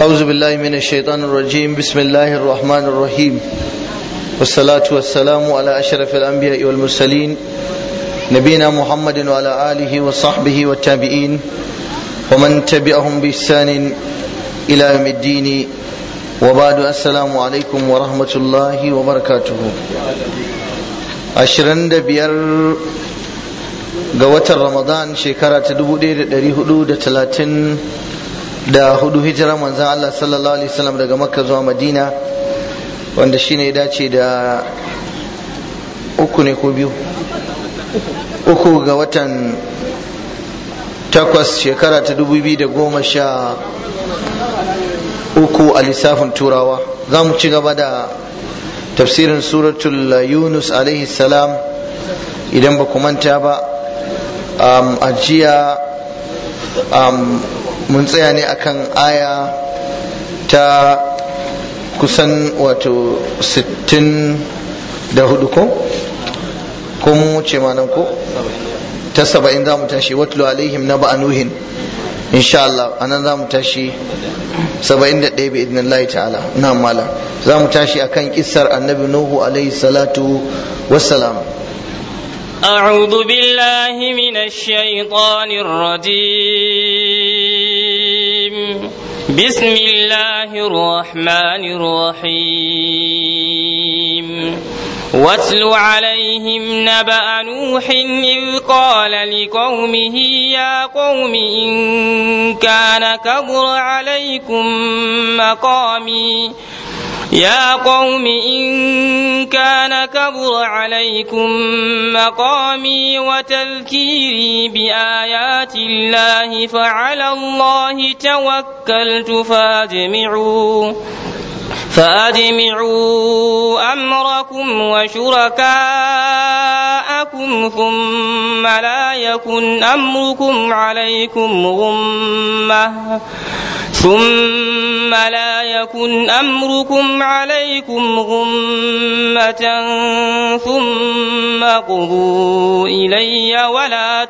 أعوذ بالله من الشيطان الرجيم بسم الله الرحمن الرحيم والصلاة والسلام على أشرف الأنبياء والمرسلين نبينا محمد وعلى آله وصحبه والتابعين ومن تبعهم بإحسان إلى يوم الدين وبعد السلام عليكم ورحمة الله وبركاته ashirin da biyar ga watan ramadan shekara ta dubu ɗaya da ɗari hudu da talatin da hudu hijira manzan Allah sallallahu alaihi wasallam daga makka zuwa madina wanda shine ya dace da uku ne ko biyu uku ga watan takwas shekara ta dubu biyu da goma sha uku a lissafin turawa za mu ci gaba da tafsirin suratul yunus alaihi salam idan ba ku manta ba a jiya mun tsaya ne akan aya ta kusan wato 64 ko ko mun wuce ma nan ko ta 70 za mu tashi watlu alaihim na ba'anuhin insha Allah anan za mu tashi 71 bi idnillahi ta'ala na mala za mu tashi akan kissar annabi nuhu alaihi salatu wassalam أعوذ بالله من الشيطان الرجيم بسم الله الرحمن الرحيم واتل عليهم نبأ نوح إذ قال لقومه يا قوم إن كان كبر عليكم مقامي يا قوم إن كان كبر عليكم مقامي وتذكيري بآيات الله فعلى الله توكلت فاجمعوا فأجمعوا أمركم وشركاءكم ثم لا يكن أمركم عليكم غمة ثم لا يكن أمركم عليكم غمة ثم قضوا إلي ولا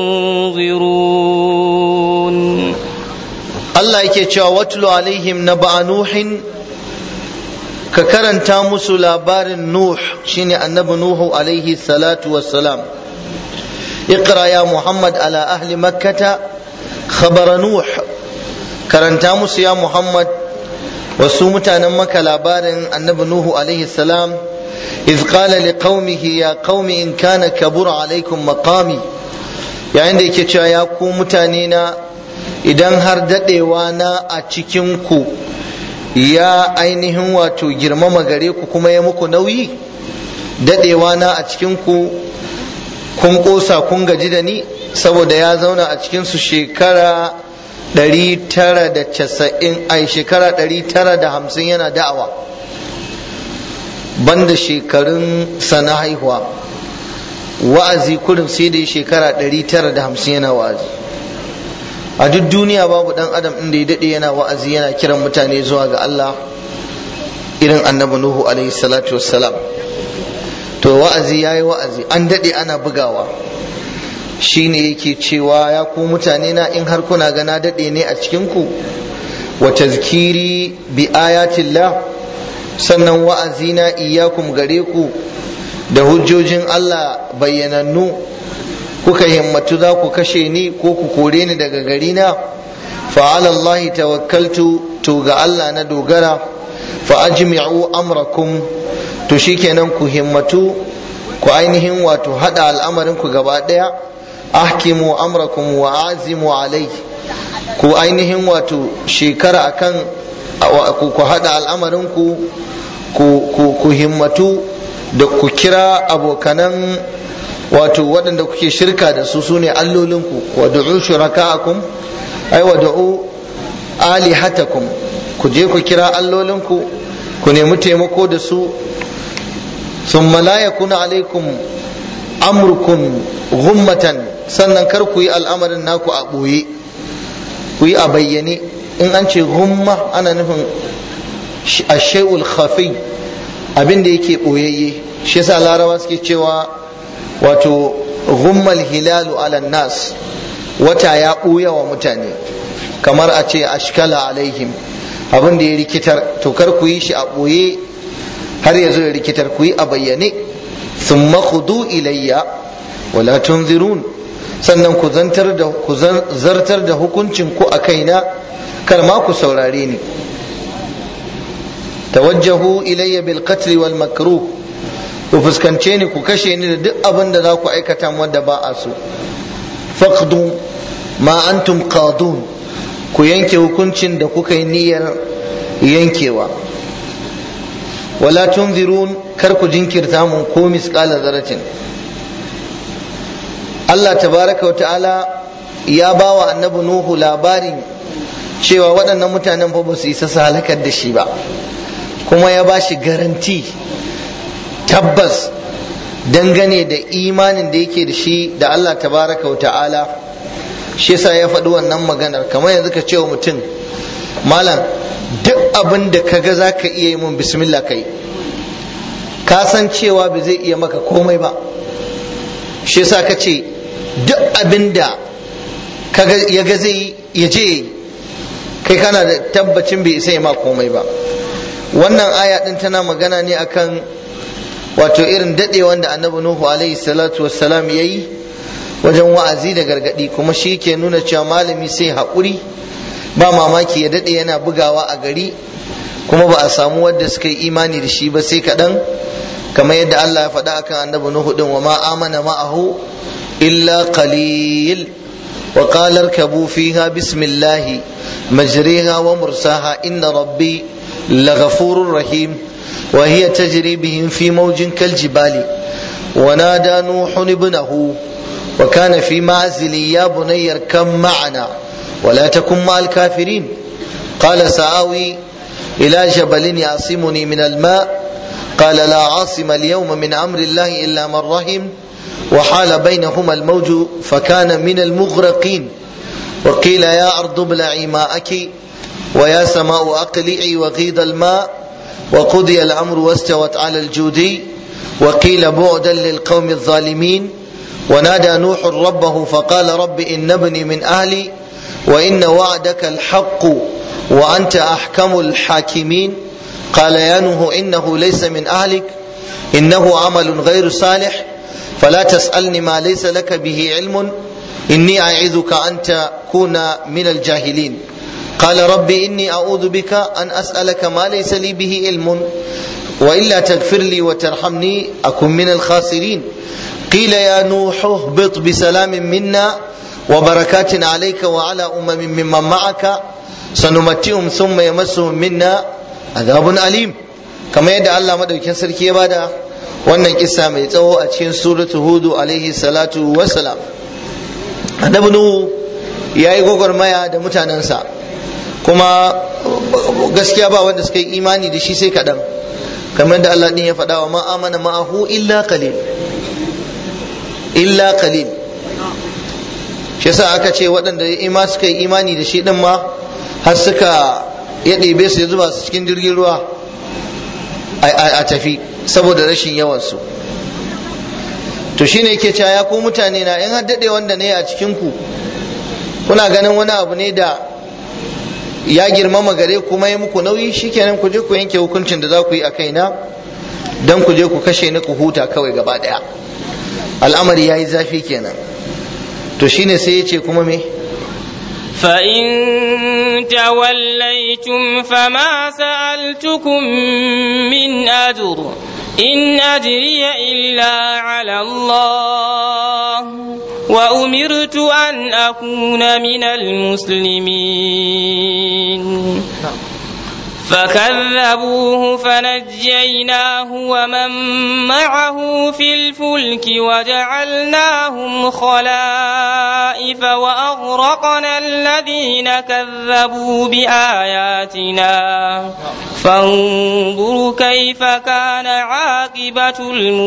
تنظرون Allah yake cewa watlu alaihim na ba'a nuhin ka karanta musu labarin nuh shine annabi nuhu alaihi salatu wassalam اقرا يا محمد على اهل مكه خبر نوح karanta musu ya muhammad wasu mutanen maka labarin annabi nuhu alaihi salam iz qala li qaumihi ya qaumi in kana kabura alaikum maqami yayin da yake cewa ya ku mutane na idan har dadewa na a cikin ku ya ainihin wato girmama gare ku kuma ya muku nauyi dadewa na a cikin ku kun kosa kun gaji da ni saboda ya zauna a cikin su shekara ɗari tara da casa'in ai shekara ɗari tara da hamsin yana da'awa banda shekarun sana haihuwa wa'azi kurin sai da shekara ɗari tara da hamsin yana wa'azi a duk duniya babu ɗan adam inda ya daɗe yana wa'azi yana kiran mutane zuwa ga Allah irin annabi Nuhu alaihi salatu wassalam to wa'azi yayi wa'azi an daɗe ana bugawa shine yake cewa ya ku mutane na in har kuna gana daɗe ne a cikinku wa tazkiri bi ayatillah sannan wa'azi na iyakum gare ku da hujjojin Allah bayyanannu kuka himmatu za ku kashe ni ko ku kore ni daga gari na fa ala Allah tawakkaltu to ga Allah na dogara fa ajmi'u amrakum to shikenan ku himmatu ku ainihin wato hada al'amarin ku gaba daya ahkimu amrakum wa azimu alai ku ainihin wato shekara akan ku hada al'amarin ku ku himmatu da ku kira abokanan wato waɗanda kuke shirka da su sune allolinku wa du'u shuraka'akum ai wa du'u alihatakum ku je ku kira allolinku ku nemi taimako da su thumma la yakuna alaikum amrukum ghummatan sannan kar ku yi al'amarin naku a ɓoye ku yi a bayyane in an ce gumma ana nufin ashai'ul khafi abin da yake ɓoyayye shi yasa larawa suke cewa wato gummal hilalu ala nas wata ya ɓuya wa mutane kamar a ce ashkala alaihim abin da ya rikitar to kar ku yi shi a ɓoye har ya zo ya rikitar ku yi a bayyane thumma khudu ilayya wala tunzirun sannan ku zantar da ku zartar da hukuncin ku a kaina kar ma ku saurare ni tawajjahu ilayya bil qatl wal makruh ku fuskance ni ku kashe ni da duk abin da za ku aikata wanda ba a so faqdu ma antum qadun ku yanke hukuncin da kuka yi niyyar yankewa wala tunzirun kar ku jinkirta mun ko misqala zaratin Allah tabaraka wa ta'ala ya ba wa annabi Nuhu labarin cewa waɗannan mutanen fa ba su isa su halakar da shi ba kuma ya ba shi garanti tabbas dangane da imanin da yake da shi da Allah tabaraka wa ta'ala shi yasa ya faɗi wannan maganar kamar yanzu ka ce wa mutum malam duk abin da ka ga za ka iya yi mun bismillah kai ka san cewa ba zai iya maka komai ba shi yasa ka ce duk abin da ya ga zai ya je kai kana da tabbacin bai isa ya ma komai ba wannan aya din tana magana ne akan wato irin daɗe wanda annabi nuhu alaihi salatu wassalam ya yi wajen wa'azi da gargaɗi kuma shi ke nuna cewa malami sai haƙuri ba mamaki ya daɗe yana bugawa a gari kuma ba a samu wadda suka yi imani da shi ba sai kaɗan kamar yadda Allah ya faɗa akan annabi Nuhu din wa ma amana ma'ahu illa qalil wa qala irkabu fiha bismillah majriha wa mursaha inna rabbi laghafurur rahim wa hiya tajri bihim fi mawjin kaljibali wa nada nuhu ibnahu wa kana fi ma'zili ya bunayya kam ma'ana ولا تكن مع الكافرين قال سآوي إلى جبل يعصمني من الماء قال لا عاصم اليوم من أمر الله إلا من رحم وحال بينهما الموج فكان من المغرقين وقيل يا أرض ابلعي ماءك ويا سماء أقلعي وغيض الماء وقضي الأمر واستوت على الجودي وقيل بعدا للقوم الظالمين ونادى نوح ربه فقال رب إن ابني من أهلي وإن وعدك الحق وأنت أحكم الحاكمين قال يا نوح إنه ليس من أهلك إنه عمل غير صالح فلا تسألني ما ليس لك به علم إني أعظك أن تكون من الجاهلين قال ربي إني أعوذ بك أن أسألك ما ليس لي به علم وإلا تغفر لي وترحمني أكن من الخاسرين قيل يا نوح اهبط بسلام منا وبركات عليك وعلى أمم ممن معك سنمتئهم ثم يمسهم منا عذاب أليم كما يدعى الله مدوكين سركي بادا wannan kisa mai tsawo a cikin suratu hudu alaihi salatu wassalam annabi nuhu ya yi gwagwarmaya da mutanensa kuma gaskiya ba wanda suka yi imani da shi sai kaɗan kamar da Allah ɗin ya faɗa wa ma'amana ma'ahu illa qalil illa qalil shi yasa aka ce waɗanda ima suka yi imani da shi ɗin ma har suka ya ɗebe su ya zuba su cikin jirgin ruwa a tafi saboda rashin yawansu to shine yake cewa ya ku mutane na in daɗe wanda ne a cikin ku kuna ganin wani abu ne da ya girmama gare kuma ya muku nauyi shikenan ku je ku yanke hukuncin da za ku yi a kaina don ku je ku kashe ni ku huta kawai gaba ɗaya al'amari ya yi zafi kenan to shine sai ya ce kuma me فإن توليتم فما سألتكم من أجر إن أجري إلا على الله وأمرت أن أكون من المسلمين فكذبوه فنجيناه ومن معه في الفلك وجعلناهم خلائف وأغرقنا الذين كذبوا بآياتنا فانظر كيف كان عاقبة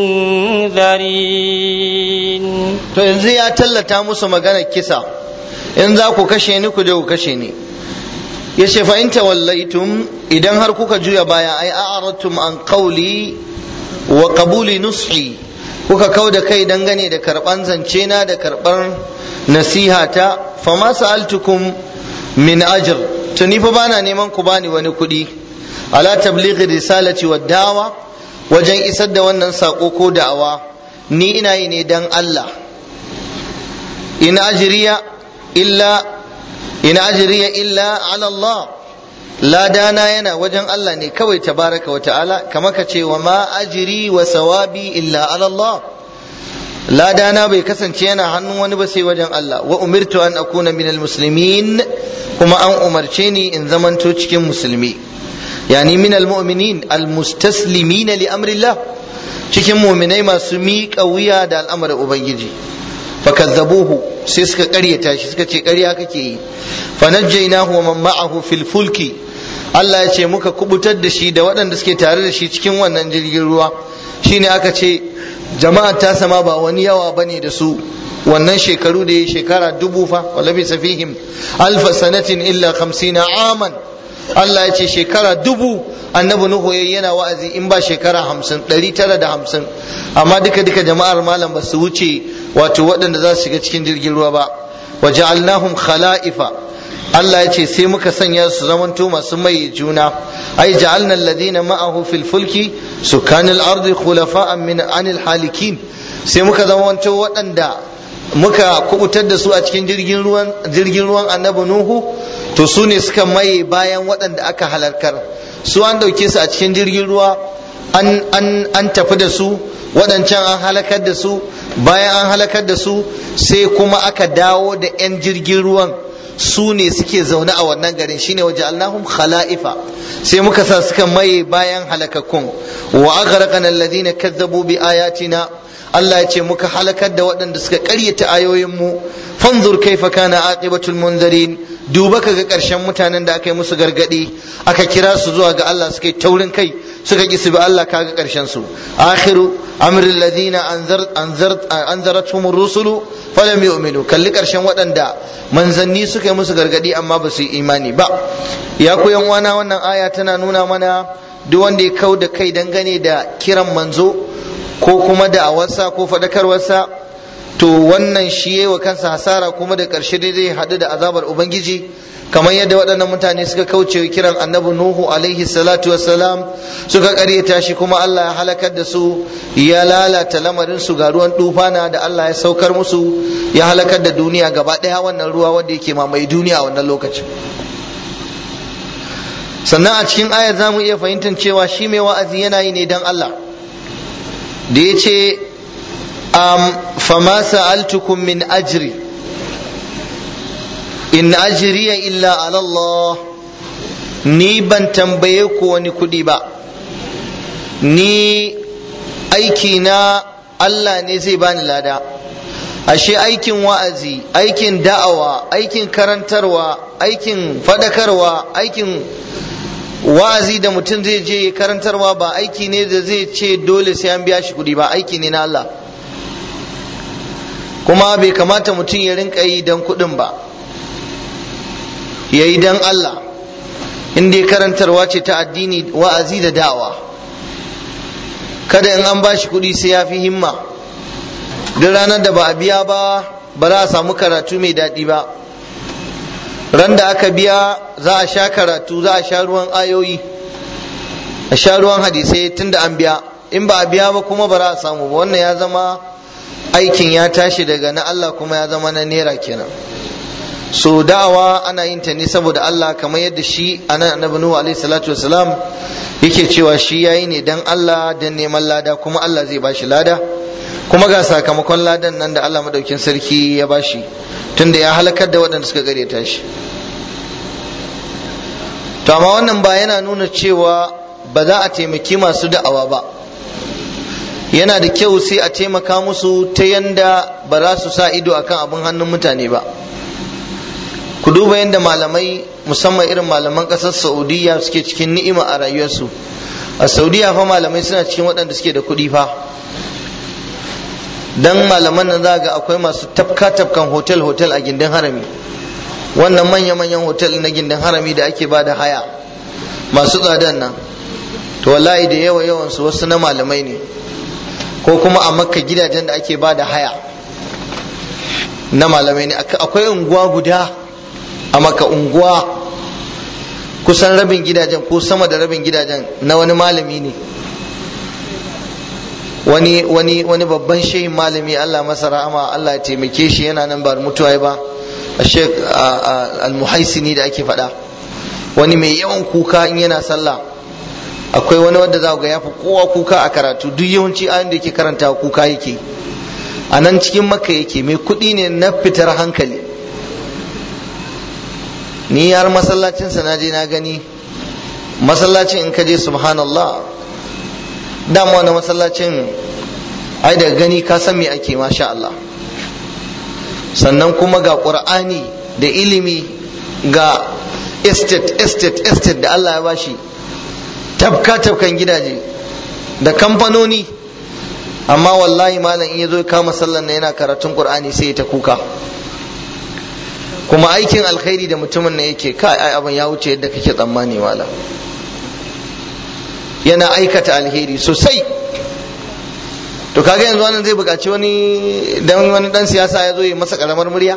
المنذرين to yanzu ya tallata musu maganar kisa in za ku kashe ni ku je ku kashe ni ya ce fa in tawallaitum idan har kuka juya baya ai a'aratum an qawli wa qabuli nushi kuka kau da kai dangane da karban zance na da karban nasihata fa ma sa'altukum min ajr to ni fa bana neman ku bani wani kuɗi ala tablighi risalati wa da'wa wajen isar da wannan sako ko da'awa ni ina yi ne dan Allah in ajriya illa in ajriya illa ala Allah ladana yana wajen Allah ne kawai tabaraka wa ta'ala kama ka ce wa ma ajri wa sawabi illa ala Allah ladana bai kasance yana hannun wani ba sai wajen Allah wa umirtu an akuna minal muslimin kuma an umarce ni in zamanto cikin musulmi yani minal mu'minin al mustaslimina li amrillah cikin mu'minai masu miƙa wuya da al'amarin ubangiji fakazzabuhu sai suka ƙaryata shi suka ce ƙarya kake yi fanajjaynahu wa man ma'ahu fil fulki Allah ya ce muka kubutar da shi da waɗanda suke tare da shi cikin wannan jirgin ruwa shine aka ce jama'a ta sama ba wani yawa bane da su wannan shekaru da ya shekara dubu fa wala bi safihim alfa sanatin illa 50 aman Allah ya ce shekara dubu annabi nuhu yayi yana wa'azi in ba shekara hamsin ɗari tara da hamsin amma duka duka jama'ar malam ba su wuce wato waɗanda za su shiga cikin jirgin ruwa ba wa ja'alnahum khala'ifa Allah ya ce sai muka sanya su zamanto masu mai juna ai ja'alna alladhina ma'ahu fil fulki sukanil ardi khulafa'an min anil halikin sai muka zamanto waɗanda muka kubutar da su a cikin jirgin ruwan jirgin ruwan annabi nuhu to su ne suka maye bayan waɗanda aka halarkar su an ɗauke su a cikin jirgin ruwa an tafi da su waɗancan an halakar da su bayan an halakar da su sai kuma aka dawo da 'yan jirgin ruwan su ne suke zaune a wannan garin shine waje allahum khala'ifa sai muka sa suka maye bayan halakakkun wa aghraqana alladhina kazzabu bi ayatina Allah ya ce muka halakar da waɗanda suka ƙaryata ayoyinmu fanzur kaifa kana aqibatul munzirin duba ka ga ƙarshen mutanen da aka yi musu gargaɗi aka kira su zuwa ga Allah suka yi taurin kai suka ƙi su bi Allah kaga ƙarshen su akhiru amril ladina anzarathum rusulu falam yu'minu kalli ƙarshen waɗanda manzanni suka yi musu gargaɗi amma ba su yi imani ba ya ku yan uwana wannan aya tana nuna mana duk wanda ya kau da kai dangane da kiran manzo ko kuma da awarsa ko faɗakarwarsa to wannan shi wa kansa hasara kuma da ƙarshe dai zai haɗu da azabar ubangiji kamar yadda waɗannan mutane suka kauce kiran annabi nuhu alaihi salatu wassalam suka ƙaryata shi kuma Allah ya halakar da su ya lalata lamarin su ga ruwan dufana da Allah ya saukar musu ya halakar da duniya gaba ɗaya wannan ruwa wanda yake mamaye duniya a wannan lokacin sannan a cikin ayar za mu iya fahimtar cewa shi mai wa'azi yana yi ne don Allah da ya ce fama sa'altukum min ajri in ajriya illa ala Allah ni ban tambaye ku wani kuɗi ba ni aiki na Allah ne zai bani lada ashe aikin wa'azi aikin da'awa aikin karantarwa aikin fadakarwa aikin wa'azi da mutum zai je karantarwa ba aiki ne da zai ce dole sai an biya shi kuɗi ba aiki ne na Allah kuma bai kamata mutum ya rinka yi don kuɗin ba ya yi don Allah in dai karantarwa ce ta addini wa'azi da da'awa kada in an ba shi kuɗi sai ya fi himma duk ranar da ba a biya ba ba za a samu karatu mai daɗi ba ran da aka biya za a sha karatu za a sha ruwan ayoyi a sha ruwan hadisai tunda an biya in ba a biya ba kuma ba za a samu ba wannan ya zama aikin ya tashi daga na Allah kuma ya zama na nera kenan so da'awa ana yin ta ne saboda Allah kamar yadda shi anan annabi Nuhu alaihi salatu wasalam yake cewa shi yayi ne dan Allah dan neman lada kuma Allah zai bashi lada kuma ga sakamakon ladan nan da Allah madaukin sarki ya bashi tunda ya halakar da waɗanda suka gare shi to amma wannan ba yana nuna cewa ba za a taimaki masu da'awa ba yana da kyau sai a taimaka musu ta yanda ba za su sa ido akan abin hannun mutane ba ku duba yadda malamai musamman irin malaman ƙasar saudiya suke cikin ni'ima a rayuwarsu a saudiya fa malamai suna cikin waɗanda suke da kuɗi fa dan malaman nan za ga akwai masu tafka tafkan hotel hotel a gindin harami wannan manya manyan hotel na gindin harami da ake bada haya masu tsadan nan to wallahi da yawa yawan su wasu na malamai ne ko kuma a makka gidajen da ake bada haya na malamai ne akwai unguwa guda a maka unguwa kusan rabin gidajen ko sama da rabin gidajen na wani malami ne wani wani wani babban shehin malami Allah masa rahama Allah ya taimake shi yana nan ba mutuwa ba Sheikh al-Muhaisini da ake faɗa wani mai yawan kuka in yana sallah akwai wani wanda za ga ya fi kowa kuka a karatu duk yawanci ayin da yake karanta kuka yake a nan cikin makka yake mai kuɗi ne na fitar hankali ni yar masallacinsa na je na gani masallacin in ka je subhanallah dama wani masallacin ai da gani ka san me ake masha Allah sannan kuma ga ƙur'ani da ilimi ga estate estate estate da Allah ya bashi tafka tafkan gidaje da kamfanoni amma wallahi malam in ya zo ya kama sallan na yana karatun ƙur'ani sai ya ta kuka kuma aikin alkhairi da mutumin na yake kai ai abin ya wuce yadda kake tsammani malam yana aikata alheri sosai to kaga yanzu wannan zai buƙaci wani dan wani dan siyasa ya zo ya masa karamar murya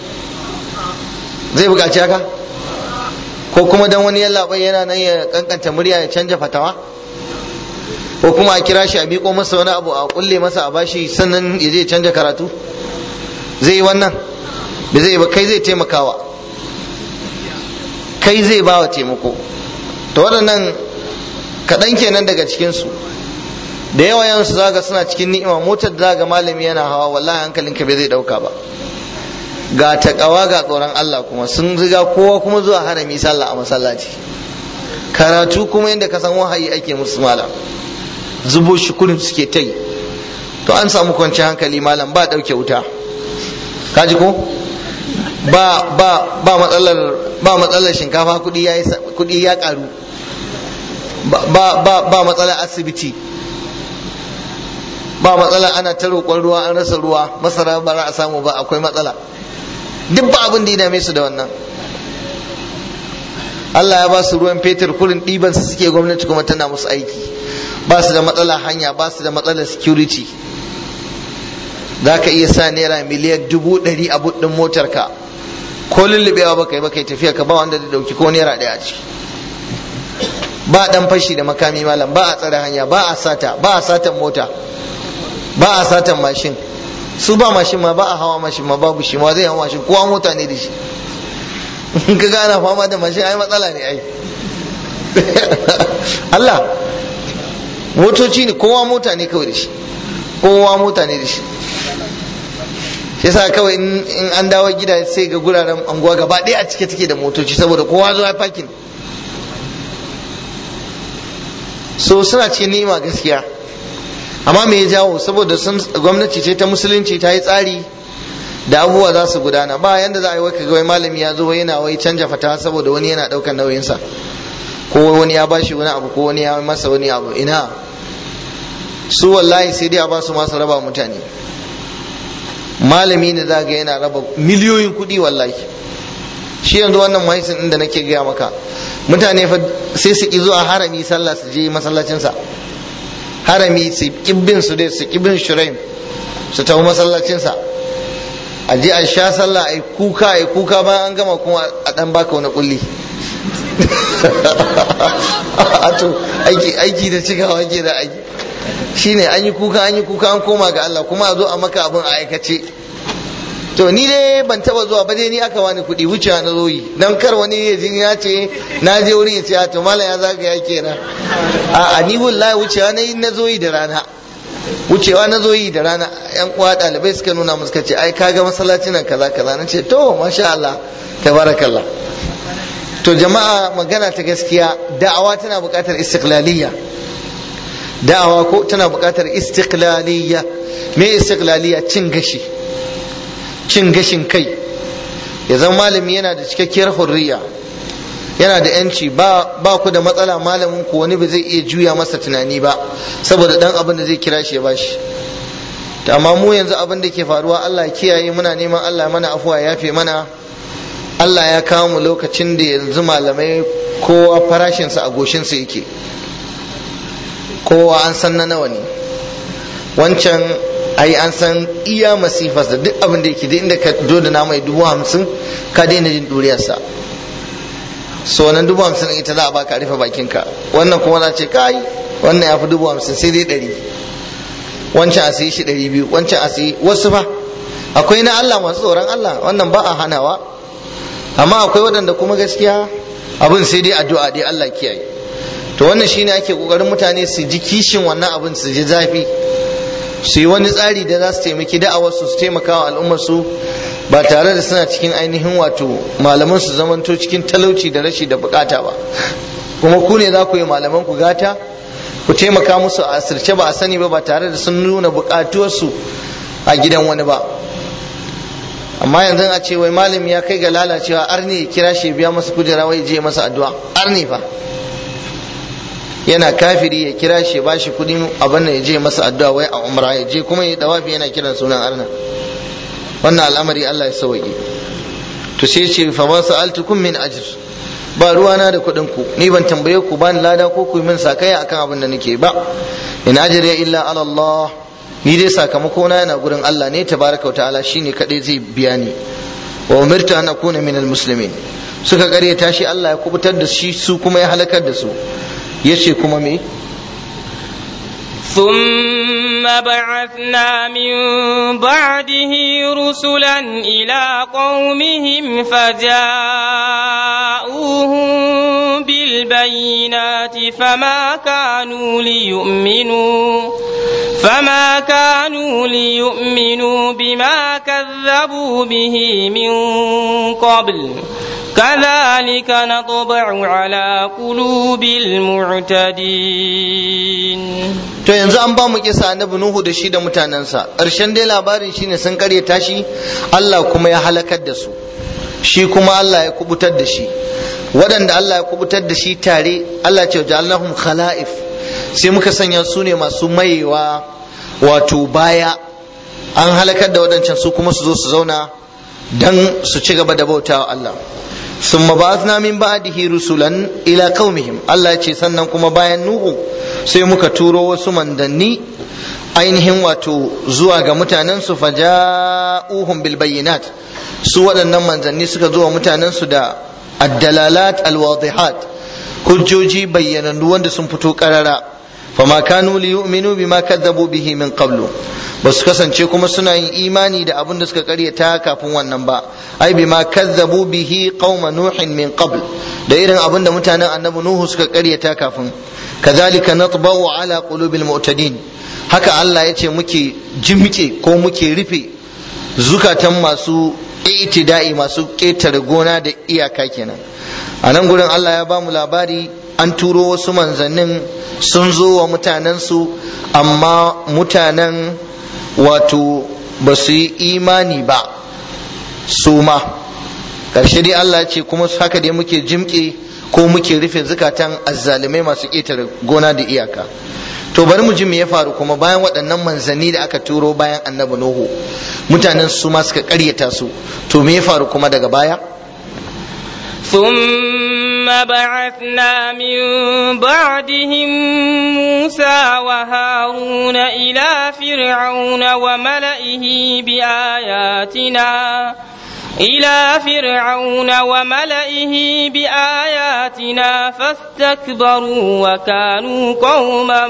zai buƙaci haka ko kuma dan wani yallaɓai yana nan ya kankanta murya ya canja fatawa ko kuma a kira shi a miƙo masa wani abu a kulle masa a bashi sannan ya je canja karatu zai yi wannan da zai ba kai zai taimakawa kai zai ba wa taimako to waɗannan kaɗan kenan daga cikinsu da yawa yansu zaga suna cikin ni'ima motar da zaga malami yana hawa wallahi hankalinka bai zai ɗauka ba ga taƙawa ga tsoron Allah kuma sun riga kowa kuma zuwa harami sallah a masallaci karatu kuma yadda ka san wahayi ake musu malam zubo shi kurin suke ta yi to an samu kwanci hankali malam ba ɗauke wuta kaji ko ba ba ba matsalar ba matsalar shinkafa kuɗi ya kuɗi ya ƙaru ba ba ba matsalar asibiti ba matsala ana ta roƙon ruwa an rasa ruwa masara ba za a samu ba akwai matsala duk ba abin da ya dame su da wannan Allah ya ba su ruwan fetur kurin ɗiban su suke gwamnati kuma tana musu aiki ba su da matsala hanya ba su da matsalar security za ka iya sa naira miliyan dubu ɗari a buɗin motarka ko lullubewa ba kai ba kai tafiya ka ba wanda da ɗauki ko naira ɗaya a ciki ba ɗan fashi da makami malam ba a tsare hanya ba a sata ba a satan mota ba a satan mashin su ba mashin ma ba a hawa mashin ma babu shi ma zai hawa mashin kowa mota ne da shi in ka gana fama da mashin ai matsala ne ai Allah motoci ne kowa mota ne kawai da shi kowa mota ne da shi shi yasa kawai in an dawo gida sai ga guraren anguwa gaba ɗaya a cike take da motoci saboda kowa zuwa fakin so suna cikin ni'ima gaskiya amma me ya jawo saboda sun gwamnati ce ta musulunci ta yi tsari da abubuwa za su gudana ba yanda za a yi wai kaga wai malami ya zo yana wai canja fata saboda wani yana daukan nauyinsa ko wani ya bashi wani abu ko wani ya masa wani abu ina su wallahi sai dai a ba su masu raba mutane malami ne za ga yana raba miliyoyin kuɗi wallahi shi yanzu wannan mahaisin inda nake gaya maka mutane fa sai su ki zuwa harami sallah su je masallacinsa harami su kibbin su dai su kibbin shuraim su tafi masallacinsa a je a sha sallah a kuka a kuka bayan an gama kuma a dan baka wani kulli to aiki aiki da cikawa ke da aiki shine an yi kuka an yi kuka an koma ga Allah kuma a zo a maka abin a aikace to ni dai ban taba zuwa ba dai ni aka wani kuɗi wucewa na zoyi dan kar wani ya jin ya ce na je wurin ya ce to mala ya zaga ya kenan a ni wallahi wucewa na yi na zoyi da rana wucewa na zoyi da rana yan uwa ɗalibai suka nuna musu suka ce ai kaga masallacin nan kaza kaza na ce to masha Allah tabarakallah to jama'a magana ta gaskiya da'awa tana buƙatar istiqlaliyya da'awa ko tana buƙatar istiqlaliyya me istiqlaliyya cin gashi cin gashin kai ya zama malami yana da cikakkiyar hurriya yana da yanci ba ba ku da matsala malamin ku wani ba zai iya juya masa tunani ba saboda dan abin da zai kira shi ya bashi to amma mu yanzu abin da ke faruwa Allah ya kiyaye muna neman Allah mana afuwa ya yafe mana Allah ya kawo mu lokacin da yanzu malamai kowa farashinsa a goshinsa yake kowa an san na nawa ne wancan ai an san iya masifas da duk abin da yake duk inda ka zo da mai dubu hamsin ka daina jin duriyarsa so wannan dubu hamsin ita za a baka rufe bakinka wannan kuma za ce kai wannan ya fi dubu hamsin sai dai ɗari wancan a sayi shi ɗari biyu wancan a sayi wasu fa akwai na Allah masu tsoron Allah wannan ba a hanawa amma akwai waɗanda kuma gaskiya abin sai dai addu'a dai Allah kiyaye to wannan shine ake kokarin mutane su ji kishin wannan abin su ji zafi su yi wani tsari da za su taimaki da'awar su su taimaka wa al'ummar su ba tare da suna cikin ainihin wato malaman su zamanto cikin talauci da rashi da bukata ba kuma ku ne za ku yi malaman ku gata ku taimaka musu a asirce ba a sani ba ba tare da sun nuna bukatuwarsu a gidan wani ba amma yanzu a ce wai malami ya kai ga lalacewa arni ya kira shi biya masa kujera wai je masa addu'a arni fa yana kafiri ya kira shi ba shi kudin abin da ya je masa addu'a wai a umra ya je kuma ya dawafi yana kiran sunan arna wannan al'amari Allah ya sauke to sai ce fa ma sa'altukum min ajr ba ruwana da kuɗin ku ni ban tambaye ku ba ni lada ko ku yi min sakaya akan abin da nake ba in ajriya illa ala Allah ni dai sakamako na yana gurin Allah ne tabaraka ta'ala shine kadai zai biya ni wa umirtu an akuna min almuslimin suka karyata shi Allah ya kubutar da shi su kuma ya halakar da su yace kuma me ثم بعثنا من بعده رسلا إلى قومهم فجاءوهم بالبينات فما كانوا ليؤمنوا فما كانوا ليؤمنوا بما كذبوا به من قبل كذلك نطبع على قلوب المعتدين to yanzu an ba mu kisa annabi nuhu da shi da mutanensa ƙarshen dai labarin shine sun karyata shi Allah kuma ya halakar da su shi kuma Allah ya kubutar da shi waɗanda Allah ya kubutar da shi tare Allah ce ja'alnahum khala'if sai muka sanya su ne masu mayewa wato baya an halakar da waɗancan su kuma su zo su zauna dan su ci gaba da bautawa Allah ثم بعثنا من بعده رسلا ila qaumihim Allah ya ce sannan kuma bayan Nuhu sai muka turo wasu mandanni ainihin wato zuwa ga mutanen su faja'uhum bil bayyinat su waɗannan manzanni suka zo wa mutanen su da addalalat alwadihat hujjoji bayyanannu wanda sun fito karara fama kanu li yu'minu bima kadzabu bihi min qablu ba su kasance kuma suna yin imani da abin da suka karyata kafin wannan ba ai bima kazzabu bihi qauma nuhin min qabl da irin abin da mutanen annabi nuhu suka karyata kafin kazalika natba'u ala qulubil mu'tadin haka Allah ya ce muke jimke ko muke rufe zukatan masu itida'i masu ƙetare gona da iyaka kenan a nan gurin Allah ya ba mu labari an turo wasu manzannin sun zo wa mutanensu amma mutanen wato ba su yi imani ba su ma ƙarshe dai Allah ce kuma haka dai muke jimƙe ko muke rufe zukatan azzalumai masu ƙetare gona da iyaka to bari mu ji me ya faru kuma bayan waɗannan manzanni da aka turo bayan annabi nuhu mutanen su ma suka ƙaryata su to me ya faru kuma daga baya ثم بعثنا من بعدهم موسى وهارون إلى فرعون وملئه بآياتنا إلى فرعون وملئه بآياتنا فاستكبروا وكانوا قوما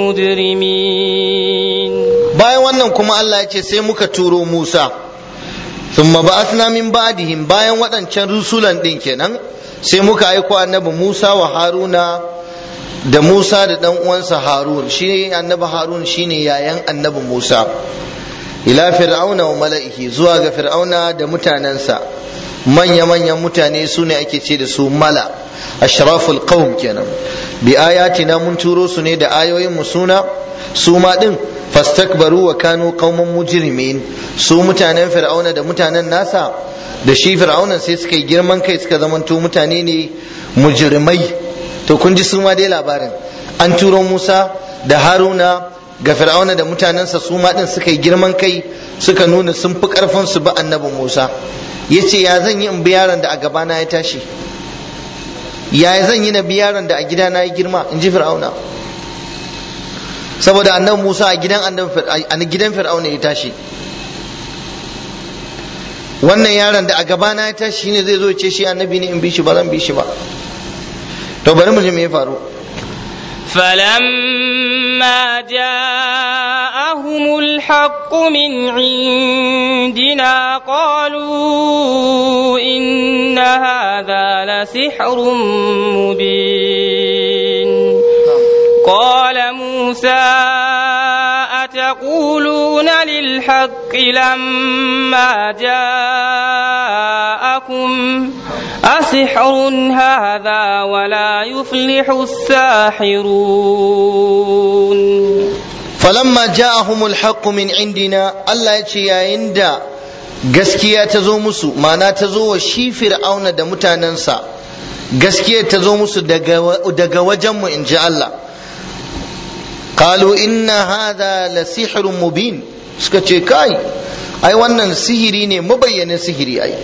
مجرمين bayan wannan kuma Allah ya ce sai muka turo Musa thumma ba'athna min ba'dihim bayan waɗancan rusulan ɗin kenan sai muka aiko annabi Musa wa Haruna da Musa da ɗan uwansa Harun shi annabi Harun shine yayan annabi Musa ila fir'auna wa mala'ihi zuwa ga fir'auna da mutanensa manya-manyan mutane su ne ake ce da su mala ashraful qawm kenan bi ayatina mun turo su ne da ayoyin mu suna su ma din fastakbaru wa kanu qauman mujrimin su mutanen fir'auna da mutanen nasa da shi fir'aunan sai suka yi girman kai suka zamanto mutane ne mujrimai to kun ji su ma dai labarin an turo Musa da Haruna ga fir'auna da mutanensa su ma din suka yi girman kai suka nuna sun fi karfin su ba annabi Musa yace ya zan yi in bi yaron da a gabana ya tashi ya zan yi na bi yaron da a gidana ya girma in ji fir'auna saboda annabi Musa a gidan annabi a gidan fir'auna ya tashi wannan yaron da a gabana ya tashi shine zai zo ya ce shi annabi ne in bi shi ba zan bi shi ba to bari mu ji me ya faru فلما جاءهم الحق من عندنا قالوا إن هذا لسحر مبين قال موسى أتقولون للحق لما جاءكم أسحر هذا ولا يفلح الساحرون falamma ja'ahumul haqqu min indina Allah ya ce yayin da gaskiya ta zo musu ma'ana ta zo wa shi fir'auna da mutanensa gaskiya ta zo musu daga daga wajenmu in ji Allah qalu inna hadha la sihrun mubin suka ce kai ai wannan sihiri ne mabayyanin sihiri ai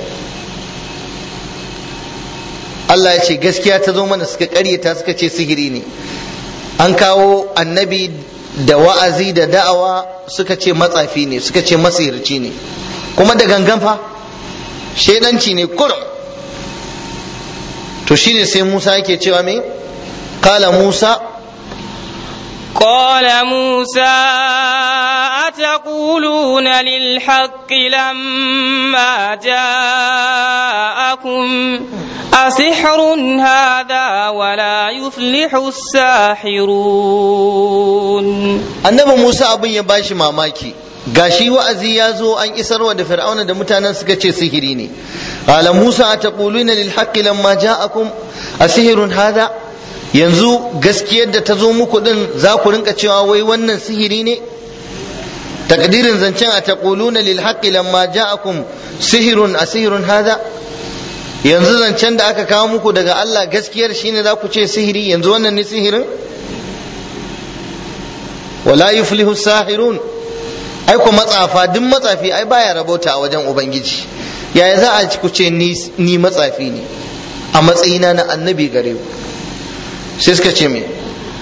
Allah ya ce gaskiya ta zo mana suka karyata suka ce sihiri ne an kawo annabi da wa'azi da da'awa suka ce matsafi ne suka ce masihirci ne kuma da gangan fa shaidanci ne kurum to shine sai Musa yake cewa me kala Musa قال موسى أتقولون للحق لما جاءكم أسحر هذا ولا يفلح الساحرون annabi Musa abin ya bashi mamaki gashi wa'azi ya zo an isarwa da fir'auna da mutanen suka ce sihiri ne qala Musa ataquluna lil haqqi lamma ja'akum asihrun hadha yanzu gaskiyar da ta zo muku din za ku rinka cewa wai wannan sihiri ne takdirin zancen ataquluna lil haqqi lamma ja'akum sihirun asihirun hadha yanzu zancen da aka kawo muku daga Allah gaskiyar shine za ku ce sihiri yanzu wannan ne sihirin wala yuflihu sahirun ai ku matsafa duk matsafi ai baya rabota a wajen ubangiji yaya za a ku ce ni matsafi ne a matsayina na annabi gare ku sai suka ce me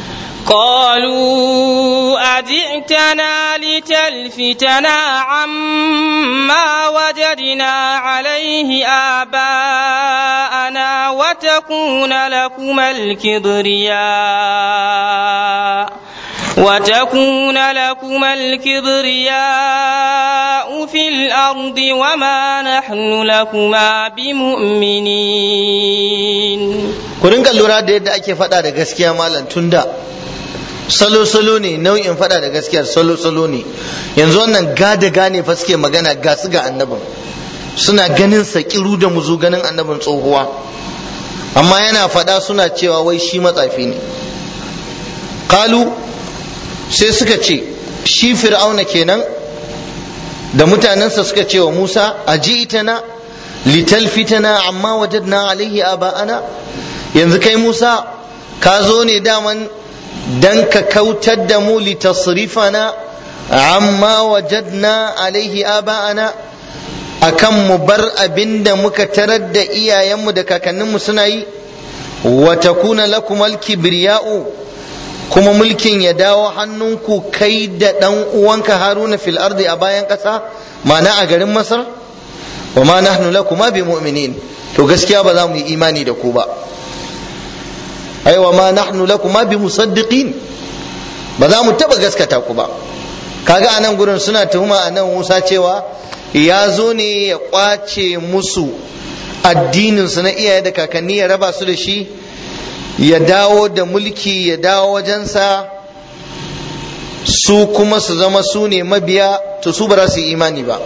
قالوا أجئتنا لتلفتنا عما وجدنا عليه آباءنا وتكون لكما الكبرياء وتكون لكما الكبرياء في الأرض وما نحن لكما بمؤمنين ku rinka lura da yadda ake faɗa da gaskiya malam tunda salo-salo ne nau'in faɗa da gaskiyar salo-salo ne yanzu wannan gada gane fa suke magana ga su ga annabin suna ganin sa kiru da muzu ganin annabin tsohuwa amma yana faɗa suna cewa wai shi matsafi ne kalu sai suka ce shi fir'auna kenan da mutanensa suka ce wa musa a itana litalfitana amma wajadna alaihi aba'ana yanzu kai musa ka zo ne daman dan ka kautar da mu litasrifana amma wajadna alaihi aba'ana akan mu bar abin da muka tarar da iyayenmu da kakanninmu suna yi wa takuna lakum al-kibriya'u kuma mulkin ya dawo hannunku kai da ɗan uwanka haruna fil ardi a bayan ƙasa ma'ana a garin masar wa ma nahnu lakuma bi mu'minin to gaskiya ba za mu yi imani da ku ba ai wa ma nahnu lakuma bi musaddiqin ba za mu taba gaskata ku ba kaga anan gurin suna tuhuma anan Musa cewa ya zo ne ya kwace musu addinin su na iyaye da kakanni ya raba su da shi ya dawo da mulki ya dawo wajensa su kuma su zama su ne mabiya to su ba za su yi imani ba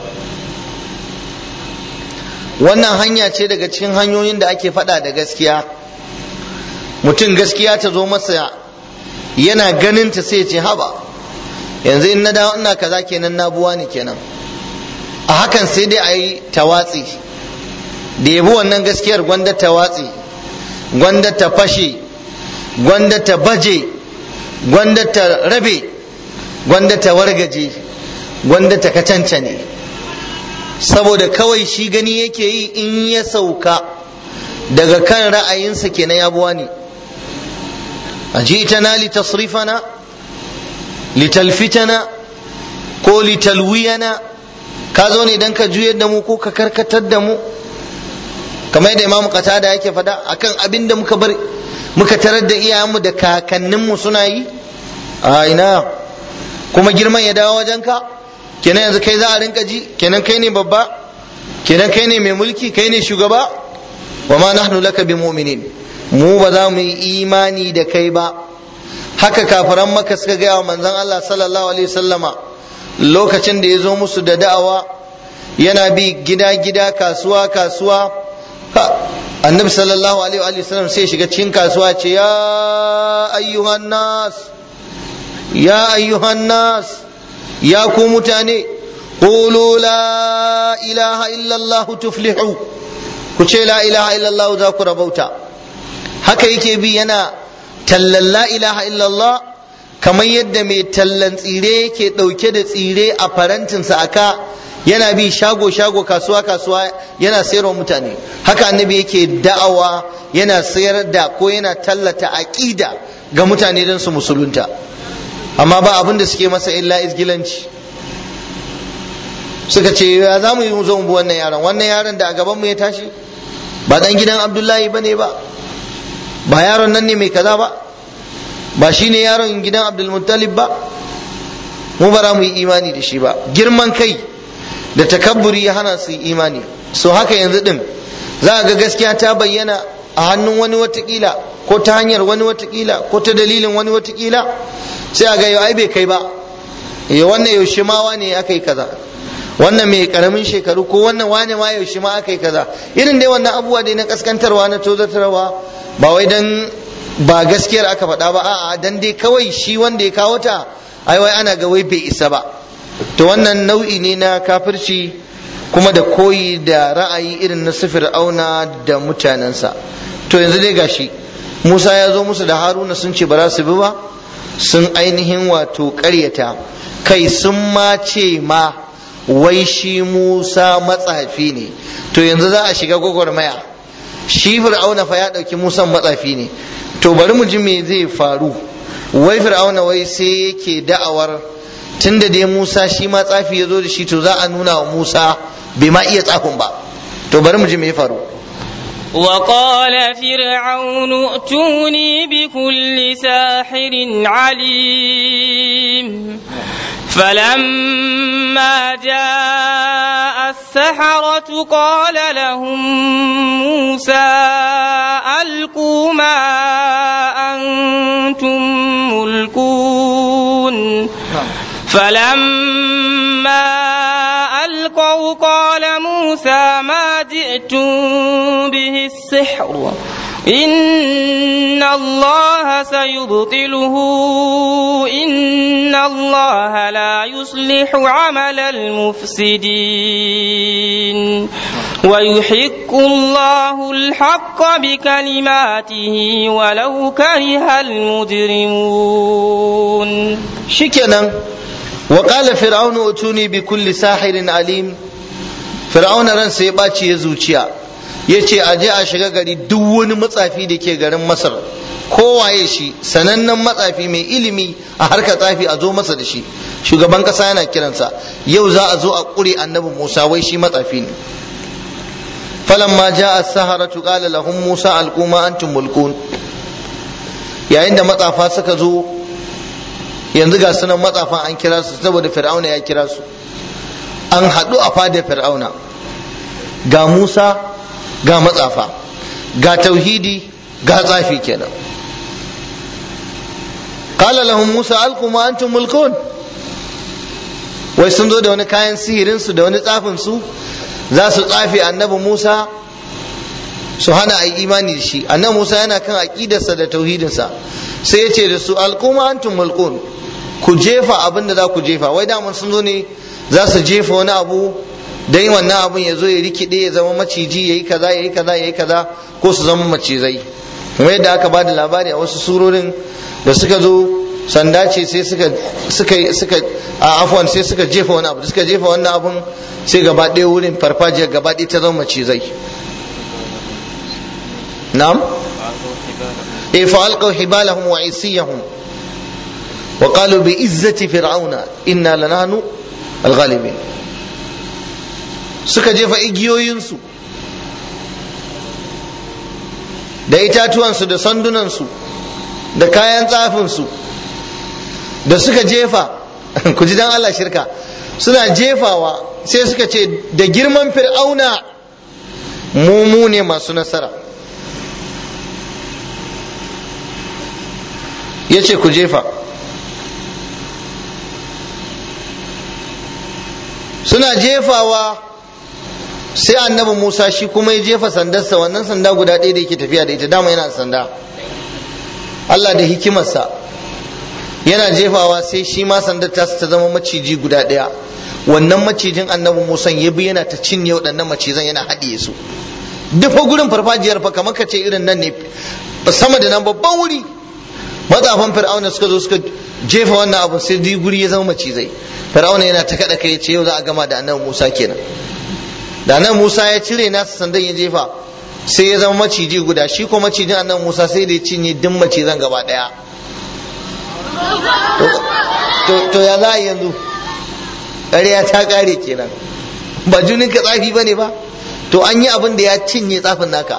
wannan hanya ce daga cikin hanyoyin da ake faɗa da gaskiya mutum gaskiya ta zo masa yana ganin ta sai ce haba yanzu in na dawo ina kaza kenan na buwa ne kenan a hakan sai dai a yi tawatsi da yabi wannan gaskiyar gwanda tawatsi gwanda ta fashe gwanda ta baje gwanda ta rabe gwanda ta wargaje gwanda ta kacancane saboda kawai shi gani yake yi in ya sauka daga kan ra'ayinsa kenan ya buwa ne أجئتنا لتصرفنا لتلفتنا قول لتلوينا ka zo ne dan ka juyar da mu ko ka karkatar da mu kamar yadda imamu qatada yake faɗa akan abin da muka bar muka tarar da iyayenmu da kakanninmu suna yi a ina kuma girman ya dawo wajenka kenan yanzu kai za a rinka ji kenan kai ne babba kenan kai ne mai mulki kai ne shugaba wa ma nahnu laka bi mu'minin mu ba za mu yi imani da kai ba haka kafiran maka suka gaya wa manzon Allah sallallahu alaihi wasallama lokacin da ya zo musu da da'awa yana bi gida gida kasuwa kasuwa annabi sallallahu alaihi wasallam sai shiga cikin kasuwa ce ya ayyuhan nas ya ayyuhan nas ya ku mutane qulu la ilaha illallah tuflihu ku ce la ilaha illallah za ku rabauta haka yake bi yana tallan la ilaha illallah kamar yadda mai tallan tsire yake ɗauke da tsire a farantinsa aka yana bi shago shago kasuwa kasuwa yana sayarwa mutane haka annabi yake da'awa yana sayar da ko yana tallata aqida ga mutane don su musulunta amma ba abin da suke masa illa izgilanci suka ce ya za mu yi mu zo mu bi wannan yaron wannan yaron da a gaban mu ya tashi ba dan gidan abdullahi bane ba ba yaron nan ne mai kaza ba ba shine yaron gidan abdulmuttalib ba mu bara mu yi imani da shi ba girman kai da takabburi ya hana su imani so haka yanzu din za a ga gaskiya ta bayyana a hannun wani watakila ko ta hanyar wani watakila ko ta dalilin wani watakila sai a ga yau ai bai kai ba ya wannan yaushe ma wane aka yi kaza wannan mai karamin shekaru ko wannan wane ma yaushe ma aka yi kaza irin dai wannan abubuwa dai na kaskantarwa na tozartarwa ba wai dan ba gaskiyar aka faɗa ba a'a dan dai kawai shi wanda ya kawo ta ai wai ana ga wai bai isa ba to wannan nau'i ne na kafirci kuma da koyi da ra'ayi irin na sifir auna da mutanensa to yanzu dai gashi musa ya zo musu da haruna sun ce ba za su bi ba sun ainihin wato ƙaryata kai sun ma ce ma wai shi musa matsafi ne to yanzu za a shiga gwagwarmaya shi fir'auna fa ya ɗauki musan matsafi ne to bari mu ji me zai faru wai fir'auna wai sai yake da'awar tunda dai Musa shi ma tsafi ya zo da shi to za a nuna wa Musa bai ma iya tsafin ba to bari mu ji me ya faru وقال فرعون ائتوني بكل ساحر عليم فلما جاء السحرة قال لهم موسى ألقوا ما أنتم ملقون فلما ألقوا قال موسى ما جئتم به السحر إن الله سيبطله إن الله لا يصلح عمل المفسدين ويحق الله الحق بكلماته ولو كره المجرمون shikenan wa qala fir'aunu utuni bi kulli sahirin alim fir'auna ran sai ya ɓaci ya zuciya yace a je a shiga gari duk wani matsafi da ke garin masar kowaye shi sanannen matsafi mai ilimi a harkar tsafi a zo masa da shi shugaban kasa yana kiransa yau za a zo a ƙure annabi musa wai shi matsafi ne falamma ja'a as-saharatu qala lahum musa alquma antum mulkun yayin da matsafa suka zo yanzu ga sunan matsafan an kira su saboda fir'auna ya kira su an haɗu a fadar fir'auna ga musa ga matsafa ga tauhidi ga tsafi kenan qala lahum musa alqu ma antum mulkun wai sun zo da wani kayan sihirin su da wani tsafin su za su tsafi annabi musa su hana a yi imani da shi annabi musa yana kan aƙidarsa da tauhidinsa sai ya ce da su alquma antum mulkun ku jefa abin da za ku jefa wai daman sun zo ne za su jefa wani abu dan wannan abin ya zo ya rikide ya zama maciji ya yi kaza ya yi kaza ya yi kaza ko su zama macizai kuma yadda aka bada labari a wasu surorin da suka zo sanda ce sai suka suka suka a afwan sai suka jefa wani abu suka jefa wannan abun sai gaba ɗaya wurin farfajiyar gaba ɗaya ta zama macizai na'am eh fa alqaw hibalahum wa isiyahum wa qalu bi izzati fir'auna inna lanahnu al-ghalibin suka jefa igiyoyinsu da itatuwansu da sandunansu da kayan tsafinsu da suka jefa ku ji dan Allah shirka suna jefawa sai suka ce da girman fir'auna mu mu ne masu nasara ya ce ku jefa suna jefawa sai annabi musa shi kuma ya jefa sandarsa wannan sanda guda ɗaya da yake tafiya da ita dama yana sanda allah da hikimarsa yana jefawa sai shi ma sandar ta ta zama maciji guda ɗaya wannan macijin annabi musa ya bi yana ta cinye waɗannan macizan yana haɗiye su duk fa gurin farfajiyar fa kamar ka ce irin nan ne sama da nan babban wuri matsafan fir'auna suka zo suka jefa wannan abu sai dai guri ya zama macizai fir'auna yana ta kada kai ce yau za a gama da annabi Musa kenan da annabi Musa ya cire nasa sandan ya jefa sai ya zama maciji guda shi ko macijin annabi Musa sai da ya cinye duk macizan gaba daya to ya za a yanzu ƙarya ta ƙare kenan ba junin ka tsafi ba ne ba to an yi abin da ya cinye tsafin naka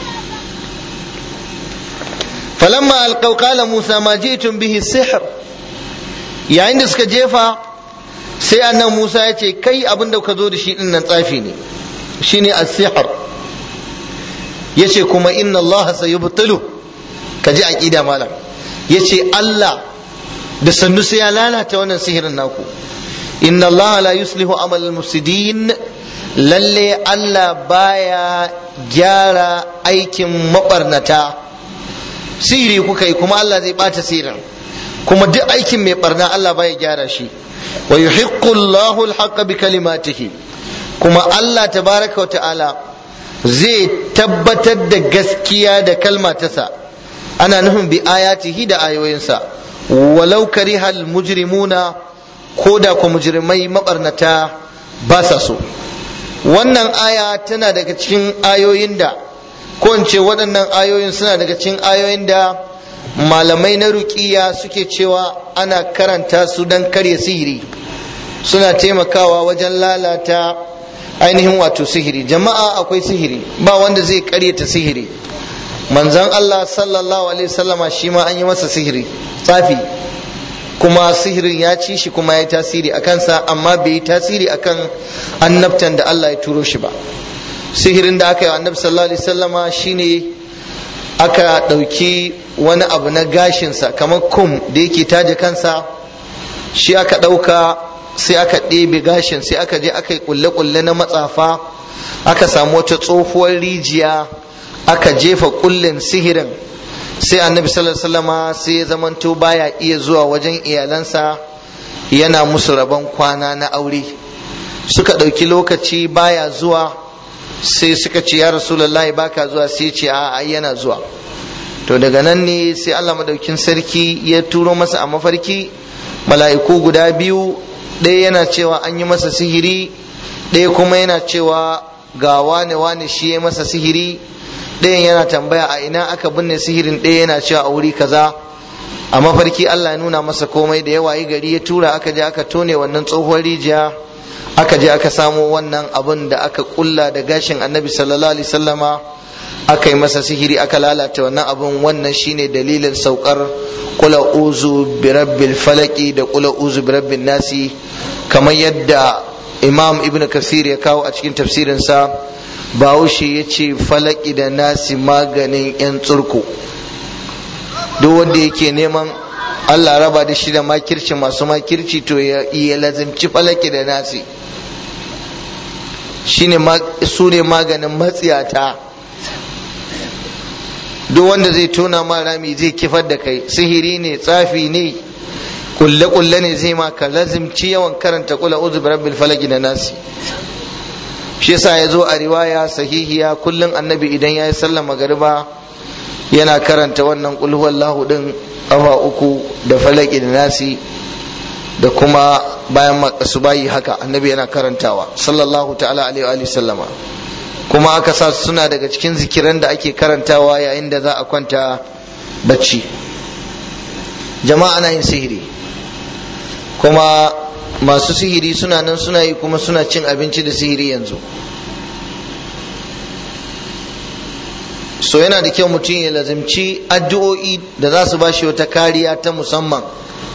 falamma alqaw qala musa ma ji'tum bihi sihr yayin da suka jefa sai annan musa ya ce kai abin da ka zo da shi din nan tsafi ne shine as-sihr yace kuma inna allah sayubtilu ka ji aqida malam yace allah da sannu sai ya lalata wannan sihirin naku inna allah la yuslihu amal al-mufsidin lalle Allah baya gyara aikin mabarnata siri kuka yi kuma Allah zai bata sirin kuma duk aikin mai barna Allah baya gyara shi wa yuhiqqu Allahu al bi kalimatihi kuma Allah tabaraka wa ta'ala zai tabbatar da gaskiya da kalma tasa ana nufin bi ayatihi da ayoyinsa walau karihal mujrimuna ko da ku mujrimai mabarnata ba sa so wannan aya tana daga cikin ayoyin da ko in ce waɗannan ayoyin suna daga cikin ayoyin da malamai na ruƙiya suke cewa ana karanta su don karya sihiri suna taimakawa wajen lalata ainihin wato sihiri jama'a akwai sihiri ba wanda zai karyata sihiri manzon Allah sallallahu alaihi wasallama shi ma an yi masa sihiri tsafi kuma sihirin ya ci shi kuma ya tasiri a kansa amma bai yi tasiri akan annabtan da Allah ya turo shi ba sihirin da aka yi wa annabi sallallahu alaihi wasallama shine aka ɗauki wani abu na gashinsa kamar kum da yake taje kansa shi aka ɗauka sai aka ɗebe gashin sai aka je aka yi kulle-kulle na matsafa aka samu wata tsohuwar rijiya aka jefa kullin sihirin sai annabi sallallahu alaihi wasallama sai ya zamanto baya iya zuwa wajen iyalansa yana musu rabon kwana na aure suka ɗauki lokaci baya zuwa sai suka ce ya rasulullahi baka zuwa sai ce a yana zuwa to daga nan ne sai Allah madaukin sarki ya turo masa a mafarki mala'iku guda biyu ɗaya yana cewa an yi masa sihiri ɗaya kuma yana cewa ga wane wane shi ya masa sihiri ɗayan yana tambaya a ina aka binne sihirin ɗaya yana cewa a wuri kaza a mafarki Allah ya nuna masa komai da yawa yi gari ya tura aka je aka tone wannan tsohuwar rijiya aka je aka samo wannan abin da aka kulla da gashin annabi sallallahu alaihi sallama aka yi masa sihiri aka lalata wannan abin wannan shine dalilin saukar kula uzu birabbil falaki da kula uzu birabbin nasi kamar yadda imam ibn kasir ya kawo a cikin tafsirinsa bahaushe ya ce falaki da nasi maganin 'yan tsurku duk wanda yake neman allah raba da shi da makirci masu makirci to ya lazimci falaki da nasi shine su ne maganin matsiyata duk wanda zai tona ma rami zai kifar da kai sihiri ne tsafi ne kulle kulle ne zai ma ka lazimci yawan karanta kula uzu rabbil falaki da nasi shi yasa ya zo a riwaya sahihiya kullum annabi idan ya yi sallar magariba yana karanta wannan kul huwallahu din kafa uku da falaki da nasi da kuma bayan bayi haka annabi yana karantawa sallallahu ta'ala alaihi wa sallama kuma aka sa suna daga cikin zikiran da ake karantawa yayin da za a kwanta bacci jama'a na yin sihiri kuma masu sihiri suna nan suna yi kuma suna cin abinci da sihiri yanzu so yana da kyau mutum ya lazimci addu'o'i da za su bashi wata kariya ta musamman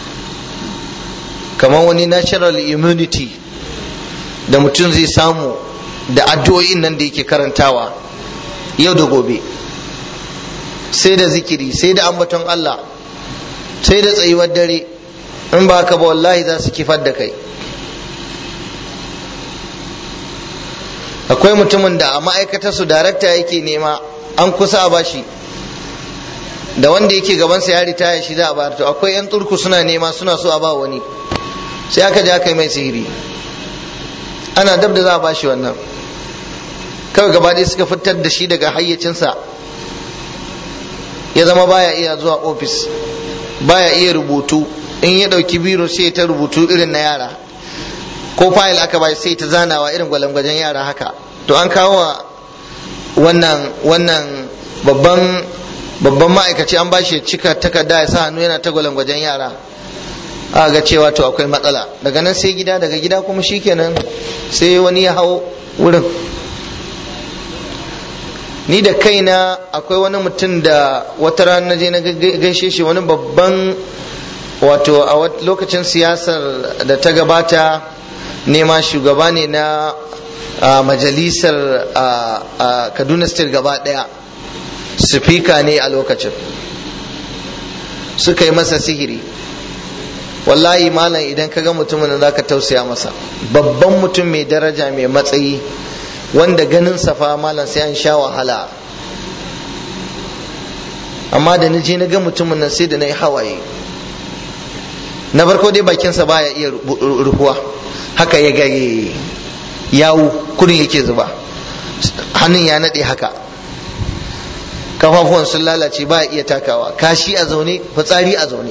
kamar wani natural immunity da mutum zai samu da addu'o'in nan da yake karantawa yau da gobe sai da zikiri sai da ambaton Allah sai da tsayuwar dare in ba ka ba wallahi za su kifar da kai akwai mutumin da a ma'aikatar su darakta yake nema an kusa a bashi da wanda yake gabansa ya ritaya shi za a bayar to akwai yan turku suna nema suna so a ba wani sai aka je aka yi mai sihiri ana dab da za a bashi wannan kawai gaba ɗaya suka fitar da shi daga hayyacinsa ya zama baya iya zuwa ofis baya iya rubutu in ya ɗauki biro sai ta rubutu irin na yara ko fayil aka bai sai ta zanawa irin gwalangwajen yara haka to an kawo wannan wannan babban babban ma'aikaci an bashi ya cika takarda ya sa hannu yana ta gwalangwajen yara a ga cewa to akwai matsala daga nan sai gida daga gida kuma shikenan sai wani ya hau wurin ni da kaina akwai wani mutum da wata rana je na gaishe shi wani babban wato a lokacin siyasar da ta gabata nema shugaba ne na majalisar kaduna state gaba daya sifika ne a lokacin suka yi masa sihiri wallahi malam idan ka ga mutumin da zaka tausaya masa babban mutum mai daraja mai matsayi wanda ganin safa malam sai an sha wahala amma da na je na ga mutumin nan sai da na yi hawaye na farko dai bakinsa baya iya ruhuwa haka ya gage yawu kudin yake zuba hannun ya naɗe haka kafafuwan sun lalace ba iya takawa kashi a zaune fitsari a zaune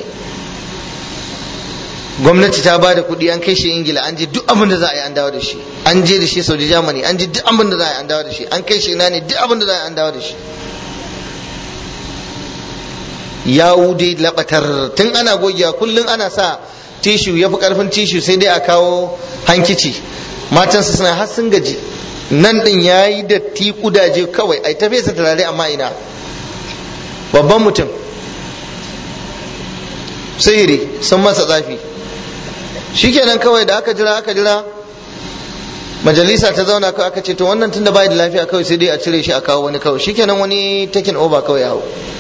gwamnati ta ba da kuɗi an kai shi ingila an je duk abin da za a yi an dawo da shi an je da shi saudi germany an je duk abin da za a yi an dawo da shi an kai shi ina ne duk abin da za a yi an dawo da shi yawu dai labatar tun ana gogewa kullum ana sa tishu ya fi karfin tishu sai dai a kawo hankici matansa suna har sun gaji nan din ya yi da ti kudaje kawai ai ta fesa turare amma ina babban mutum sihiri sun masa tsafi shikenan kawai da aka jira aka jira majalisa ta zauna kawai aka ce to wannan tunda bai da lafiya kawai sai dai a cire shi a kawo wani kawai shikenan wani takin over kawai ya hau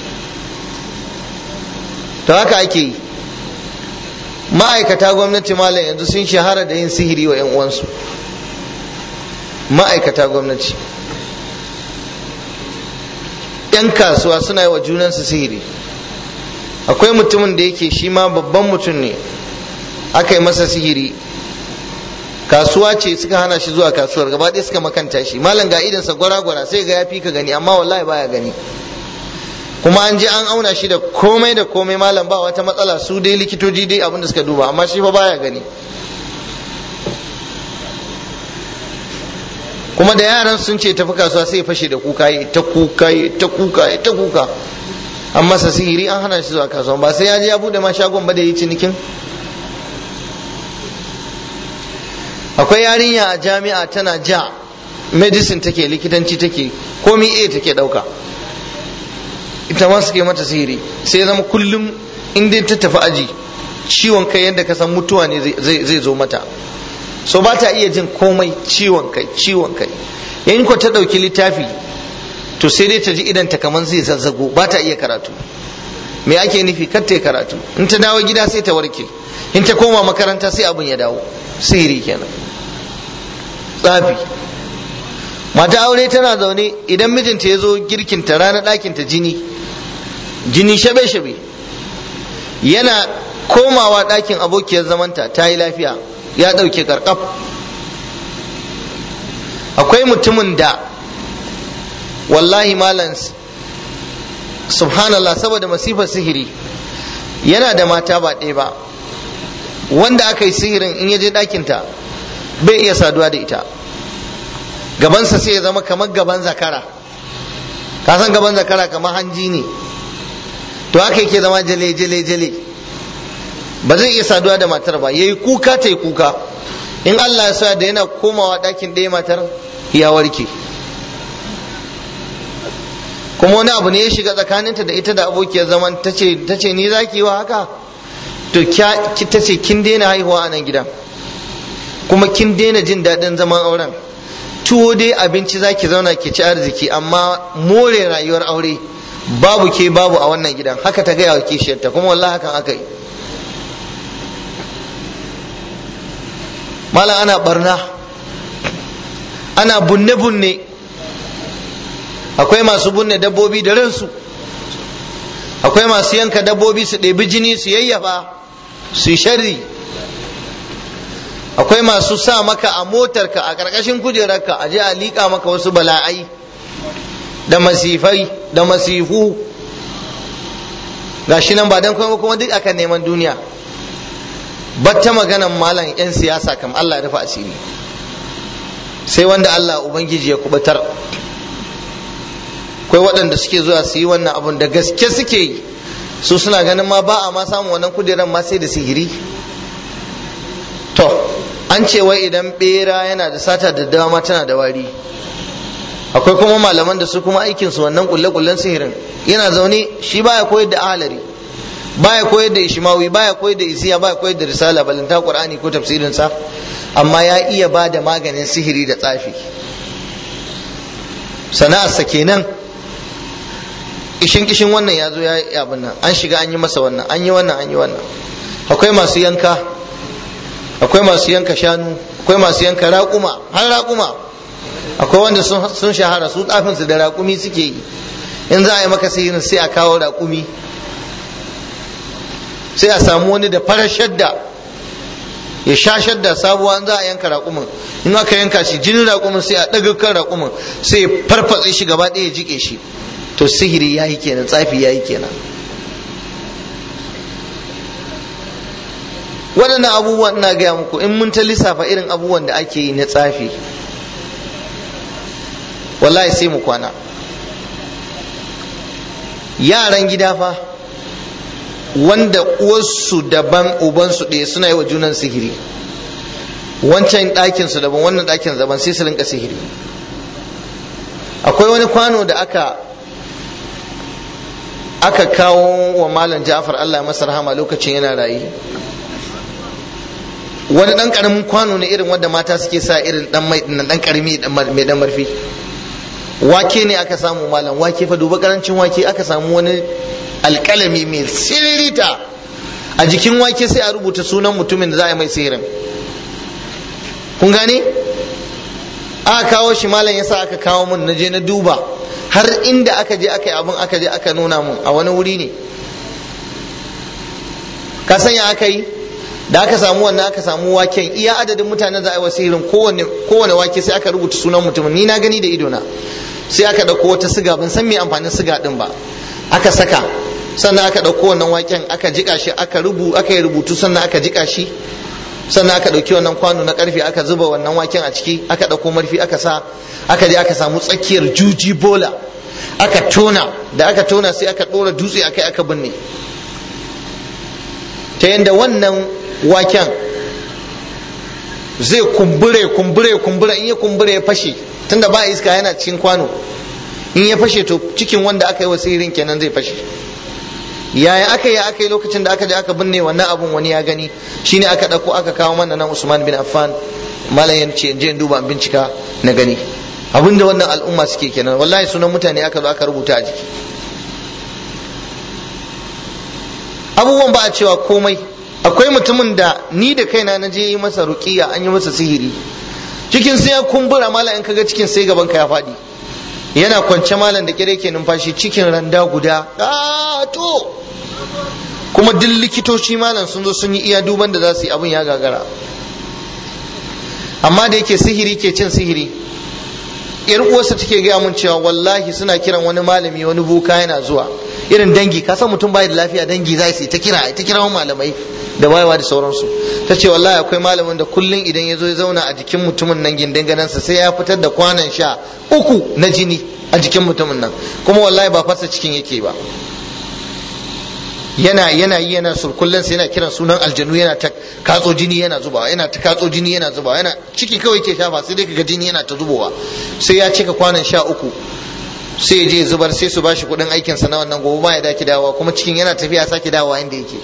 to haka ake yi ma'aikata gwamnati malam yanzu sun shahara da yin sihiri wa 'yan uwansu ma'aikata gwamnati 'yan kasuwa suna yi wa junansu sihiri akwai mutumin da yake shi ma babban mutum ne aka yi masa sihiri kasuwa ce suka hana shi zuwa kasuwar gaba ɗaya suka makanta shi malam ga idansa gwara-gwara sai ga ya fi ka gani amma wallahi baya gani kuma an je an auna shi da komai da komai malam ba wata matsala su dai likitoji dai abin da suka duba amma shi fa baya gani kuma da yaran sun ce tafi kasuwa sai fashe da kuka yi ta kuka yi ta kuka yi ta kuka an masa sihiri an hana shi zuwa kasuwa ba sai ya je ya bude ma shagon ba da yi cinikin akwai yarinya a jami'a tana ja medicine take likitanci take komi a take dauka ita ma suke mata sihiri sai zama kullum in dai ta tafi aji ciwon kai yadda ka san mutuwa ne zai zo mata so ba ta iya jin komai ciwon kai ciwon kai in ko ta ɗauki littafi to sai dai ta ji idan ta kaman zai zazzago ba ta iya karatu me ake nufi kar ta karatu in ta dawo gida sai ta warke in ta koma makaranta sai abin ya dawo sihiri kenan tsafi mata aure tana zaune idan mijinta ya zo girkinta ranar ɗakinta jini jini shabe-shabe yana komawa ɗakin abokiyar zamanta ta yi lafiya ya ɗauke karkaf akwai mutumin da wallahi malam subhanallah saboda masifar sihiri yana da mata ba ɗaya ba wanda aka yi sihirin in ya je ɗakinta bai iya saduwa da ita gabansa sai ya zama kamar gaban zakara ka san gaban zakara kamar hanji ne to haka yake zama jale jale jale ba zai iya saduwa da matar ba yayi kuka ta yi kuka in Allah ya sa da yana komawa ɗakin ɗaya matar ya warke kuma wani abu ne ya shiga tsakaninta da ita da abokiyar zaman ta ce ni za ki yi wa haka to ta ce kin daina haihuwa a nan gidan kuma kin daina jin daɗin zaman auren tuwo dai abinci za ki zauna ki ci arziki amma more rayuwar aure babu ke babu a wannan gidan haka ta gaya wa kishiyarta kuma wallahi hakan aka yi malam ana barna ana bunne-bunne akwai masu bunne dabbobi da ransu akwai masu yanka dabbobi su ɗebi jini su yayyafa su yi sharri akwai masu sa maka a motarka a ƙarƙashin kujerarka a je a liƙa maka wasu bala'ai da masifai da masifu gashi nan ba don kuma kuma duk akan neman duniya batta maganan malam 'yan siyasa kam Allah ya rufa asiri sai wanda Allah Ubangiji ya kubatar akwai waɗanda suke zuwa su yi wannan abun da gaske suke yi su suna ganin ma ba a ma samun wannan kudiran ma sai da sihiri to an ce wai idan bera yana da sata da dama tana da wari akwai kuma malaman da su kuma aikin su wannan kulle-kullen sihirin yana zaune shi baya koyar da ahalari baya koyar da ishmawi baya koyar da isiya baya koyar da risala balanta qur'ani ko tafsirin sa amma ya iya ba da maganin sihiri da tsafi sana'arsa kenan kishin kishin wannan ya zo ya yi abin nan an shiga an yi masa wannan an yi wannan an yi wannan akwai masu yanka akwai masu yanka shanu akwai masu yanka raƙuma har raƙuma akwai wanda sun shahara su tsafinsu da raƙumi suke yi in za a yi maka sihirin sai a kawo raƙumi sai a samu wani da farar shadda ya sha shadda sabuwa in za a yanka raƙumin in aka yanka shi jinin raƙumin sai a ɗaga kan raƙumin sai ya farfatse shi gaba ɗaya ya jike shi to sihiri ya yi kenan tsafi ya yi kenan waɗannan abubuwan ina gaya muku in mun ta lissafa irin abubuwan da ake yi na tsafi wallahi sai mu kwana yaran gida fa wanda uwarsu daban ubansu ɗaya suna yi wa junan sihiri wancan ɗakinsu daban wannan ɗakin daban sai su rinka sihiri akwai wani kwano da aka aka kawo wa malam ja'far Allah masa rahama lokacin yana rayu wani dan karamin kwano ne irin wanda mata suke sa irin dan mai dan karami mai dan marfi wake ne aka samu malam wake fa duba karancin wake aka samu wani alkalami mai siririta a jikin wake sai a rubuta sunan mutumin da za a yi mai sihirin kun gane aka kawo shi malam yasa aka kawo mun na je na duba har inda aka je aka yi abin aka je aka nuna mun a wani wuri ne ka sanya aka yi da aka samu wannan aka samu waken iya adadin mutanen za a yi wasirin kowane kowane wake sai aka rubuta sunan mutumin ni na gani da idona sai aka dauko wata siga ban san me amfanin siga din ba aka saka sannan aka dauko wannan waken aka jika shi aka rubu aka yi rubutu sannan aka jika shi sannan aka dauki wannan kwano na karfe aka zuba wannan waken a ciki aka dauko marfi aka sa aka je aka samu tsakiyar juji bola aka tona da aka tona sai aka dora dutse akai aka binne ta yadda wannan waken zai kumbure kumbure kumbure in ya kumbure ya fashe tunda ba iska yana cikin kwano in ya fashe to cikin wanda aka yi wasirin kenan zai fashe yaya aka yi aka yi lokacin da aka je aka binne wannan abun wani ya gani shine aka dauko aka kawo mana nan Usman bin Affan malam ya ce je duba bincika na gani abinda wannan al'umma suke kenan wallahi sunan mutane aka zo aka rubuta a jiki abubuwan ba a cewa komai akwai mutumin da ni da kaina na je yi masa ruqiya an yi masa sihiri cikin sai ya kumbura malam in kaga cikin sai gaban ka ya faɗi yana kwance malam da kire ke numfashi cikin randa guda to kuma duk likitoci malam sun zo sun yi iya duban da za su yi abin ya gagara amma da yake sihiri ke cin sihiri yar uwarsa take gaya mun cewa wallahi suna kiran wani malami wani boka yana zuwa irin dangi ka san mutum bai da lafiya dangi za su ta kira ta kira malamai da wayewa da sauransu ta ce wallahi akwai malamin da kullum idan ya zo ya zauna a jikin mutumin nan gindin ganansa sai ya fitar da kwanan sha uku na jini a jikin mutumin nan kuma wallahi ba fasa cikin yake ba yana yana yi yana surkullen sai yana kiran sunan aljanu yana ta katso jini yana zubawa yana ta katso jini yana zubawa yana ciki kawai ke shafa sai dai kaga jini yana ta zubowa sai ya cika kwanan sha uku sai ya je zubar sai su bashi kuɗin aikin sa na wannan gobe ma ya daki dawowa kuma cikin yana tafiya sake dawowa inda yake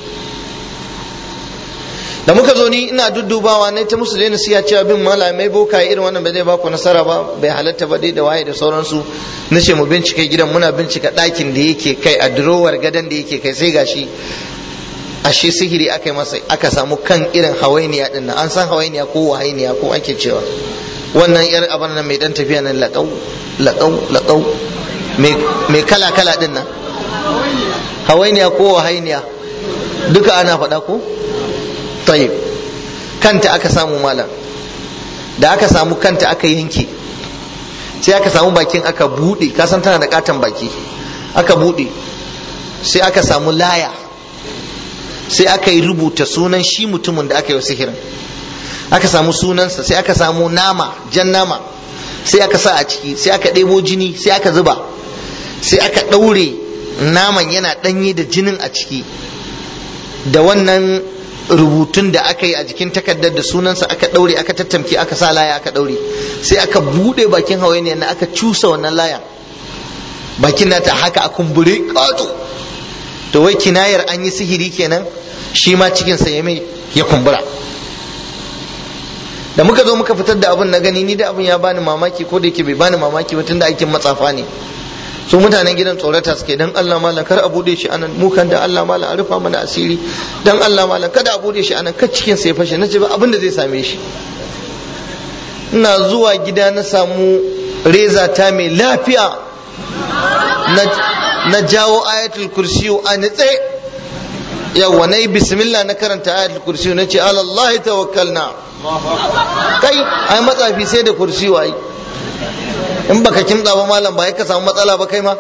da muka zo ni ina duddubawa ne ta musu daina siya cewa bin malamai boka irin wannan bai zai baku nasara ba bai halatta ba dai da waye da sauransu na ce mu bincika gidan muna bincika ɗakin da yake kai a durowar gadon da yake kai sai gashi ashe sihiri aka yi masa aka samu kan irin hawainiya din nan an san hawainiya ko wahainiya ko ake cewa wannan yar abin nan mai dan tafiya nan laƙau laƙau laƙau mai kala kala din nan hawainiya ko wahainiya duka ana faɗa ko tayyib kanta aka samu malam da aka samu kanta aka yanke sai aka samu bakin aka bude kasan tana da katon baki aka bude sai aka samu laya sai aka yi rubuta sunan shi mutumin da aka yi sihirin aka samu sunansa sai aka samu nama jan nama sai aka sa a ciki sai aka ɗebo jini sai aka zuba sai aka ɗaure naman yana ɗanye da jinin a ciki da wannan rubutun da aka yi a jikin takardar da sunansa aka ɗaure aka tattamke aka sa laya aka ɗaure sai aka buɗe bakin hawainiyar na aka cusa wannan laya bakin nata haka a kumbure ƙato to wai kinayar an yi sihiri kenan shi ma cikinsa ya mai ya kumbura da muka zo muka fitar da abin na gani ni da abin ya bani mamaki ko da yake bai bani mamaki ba tunda aikin matsafa ne su mutanen gidan tsorata suke dan Allah malam kar a bude shi anan mu kan da Allah malam a rufa mana asiri dan Allah malam kada a bude shi anan kar cikin sai fashe nace ba abin da zai same shi ina zuwa gida na samu reza ta mai lafiya na jawo ayatul kursiyu a nitse yawa na yi bismillah na karanta ayatul kursiyu na ce alallahi tawakkalna kai ai matsafi sai da kursiyu ai in baka kimtsa ba malam ba ka samu matsala ba kai ma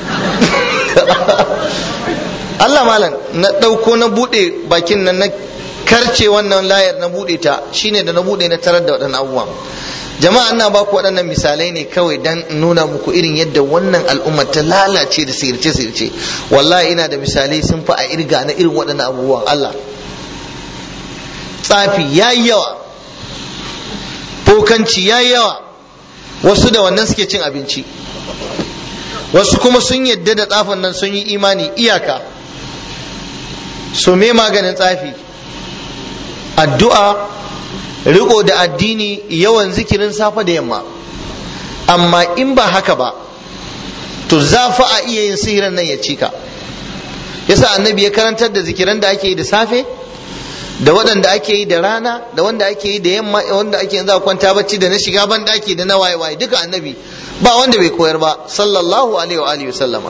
Allah malam na ɗauko na buɗe bakin nan na karce wannan layar na buɗe ta shine da na buɗe na tarar da waɗannan abubuwan jama'a ina ba ku waɗannan misalai ne kawai dan nuna muku irin yadda wannan al'ummar ta lalace da sirce sirce wallahi ina da misalai sun fi a irga na irin waɗannan abubuwan Allah tsafi yayi yawa bokanci yayi yawa wasu da wannan suke cin abinci wasu kuma sun yadda da tsafin nan sun yi imani iyaka so me maganin tsafi addu'a riko da addini yawan zikirin safe da yamma amma in ba haka ba to za fa a iya yin sihirin nan ya cika yasa annabi ya karantar da zikiran da ake yi da safe da waɗanda ake yi da rana da wanda ake yi da yamma wanda ake yanzu a kwanta bacci da na shiga ban daki da na waye waye duka annabi ba wanda bai koyar ba sallallahu alaihi wa alihi sallama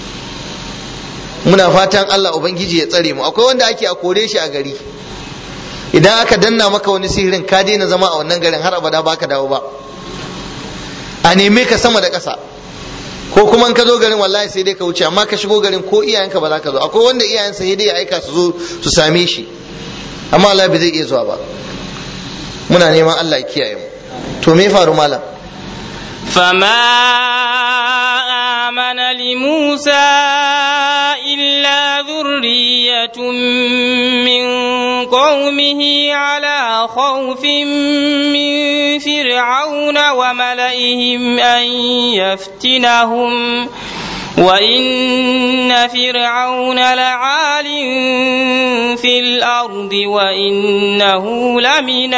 muna fatan Allah ubangiji ya tsare mu akwai wanda ake a kore shi a gari idan aka danna maka wani sihirin ka daina zama a wannan garin har abada baka dawo ba a neme ka sama da ƙasa ko kuma in ka zo garin wallahi sai dai ka wuce amma ka shigo garin ko iyayenka ba za ka zo akwai wanda iyayensa sai dai ya aika su zo su same shi amma Allah bai zai iya zuwa ba muna neman Allah ya kiyaye mu to me faru malam فما آمن لموسى إلا ذرية من قومه على خوف من فرعون وملئهم أن يفتنهم وإن فرعون لعال في الأرض وإنه لمن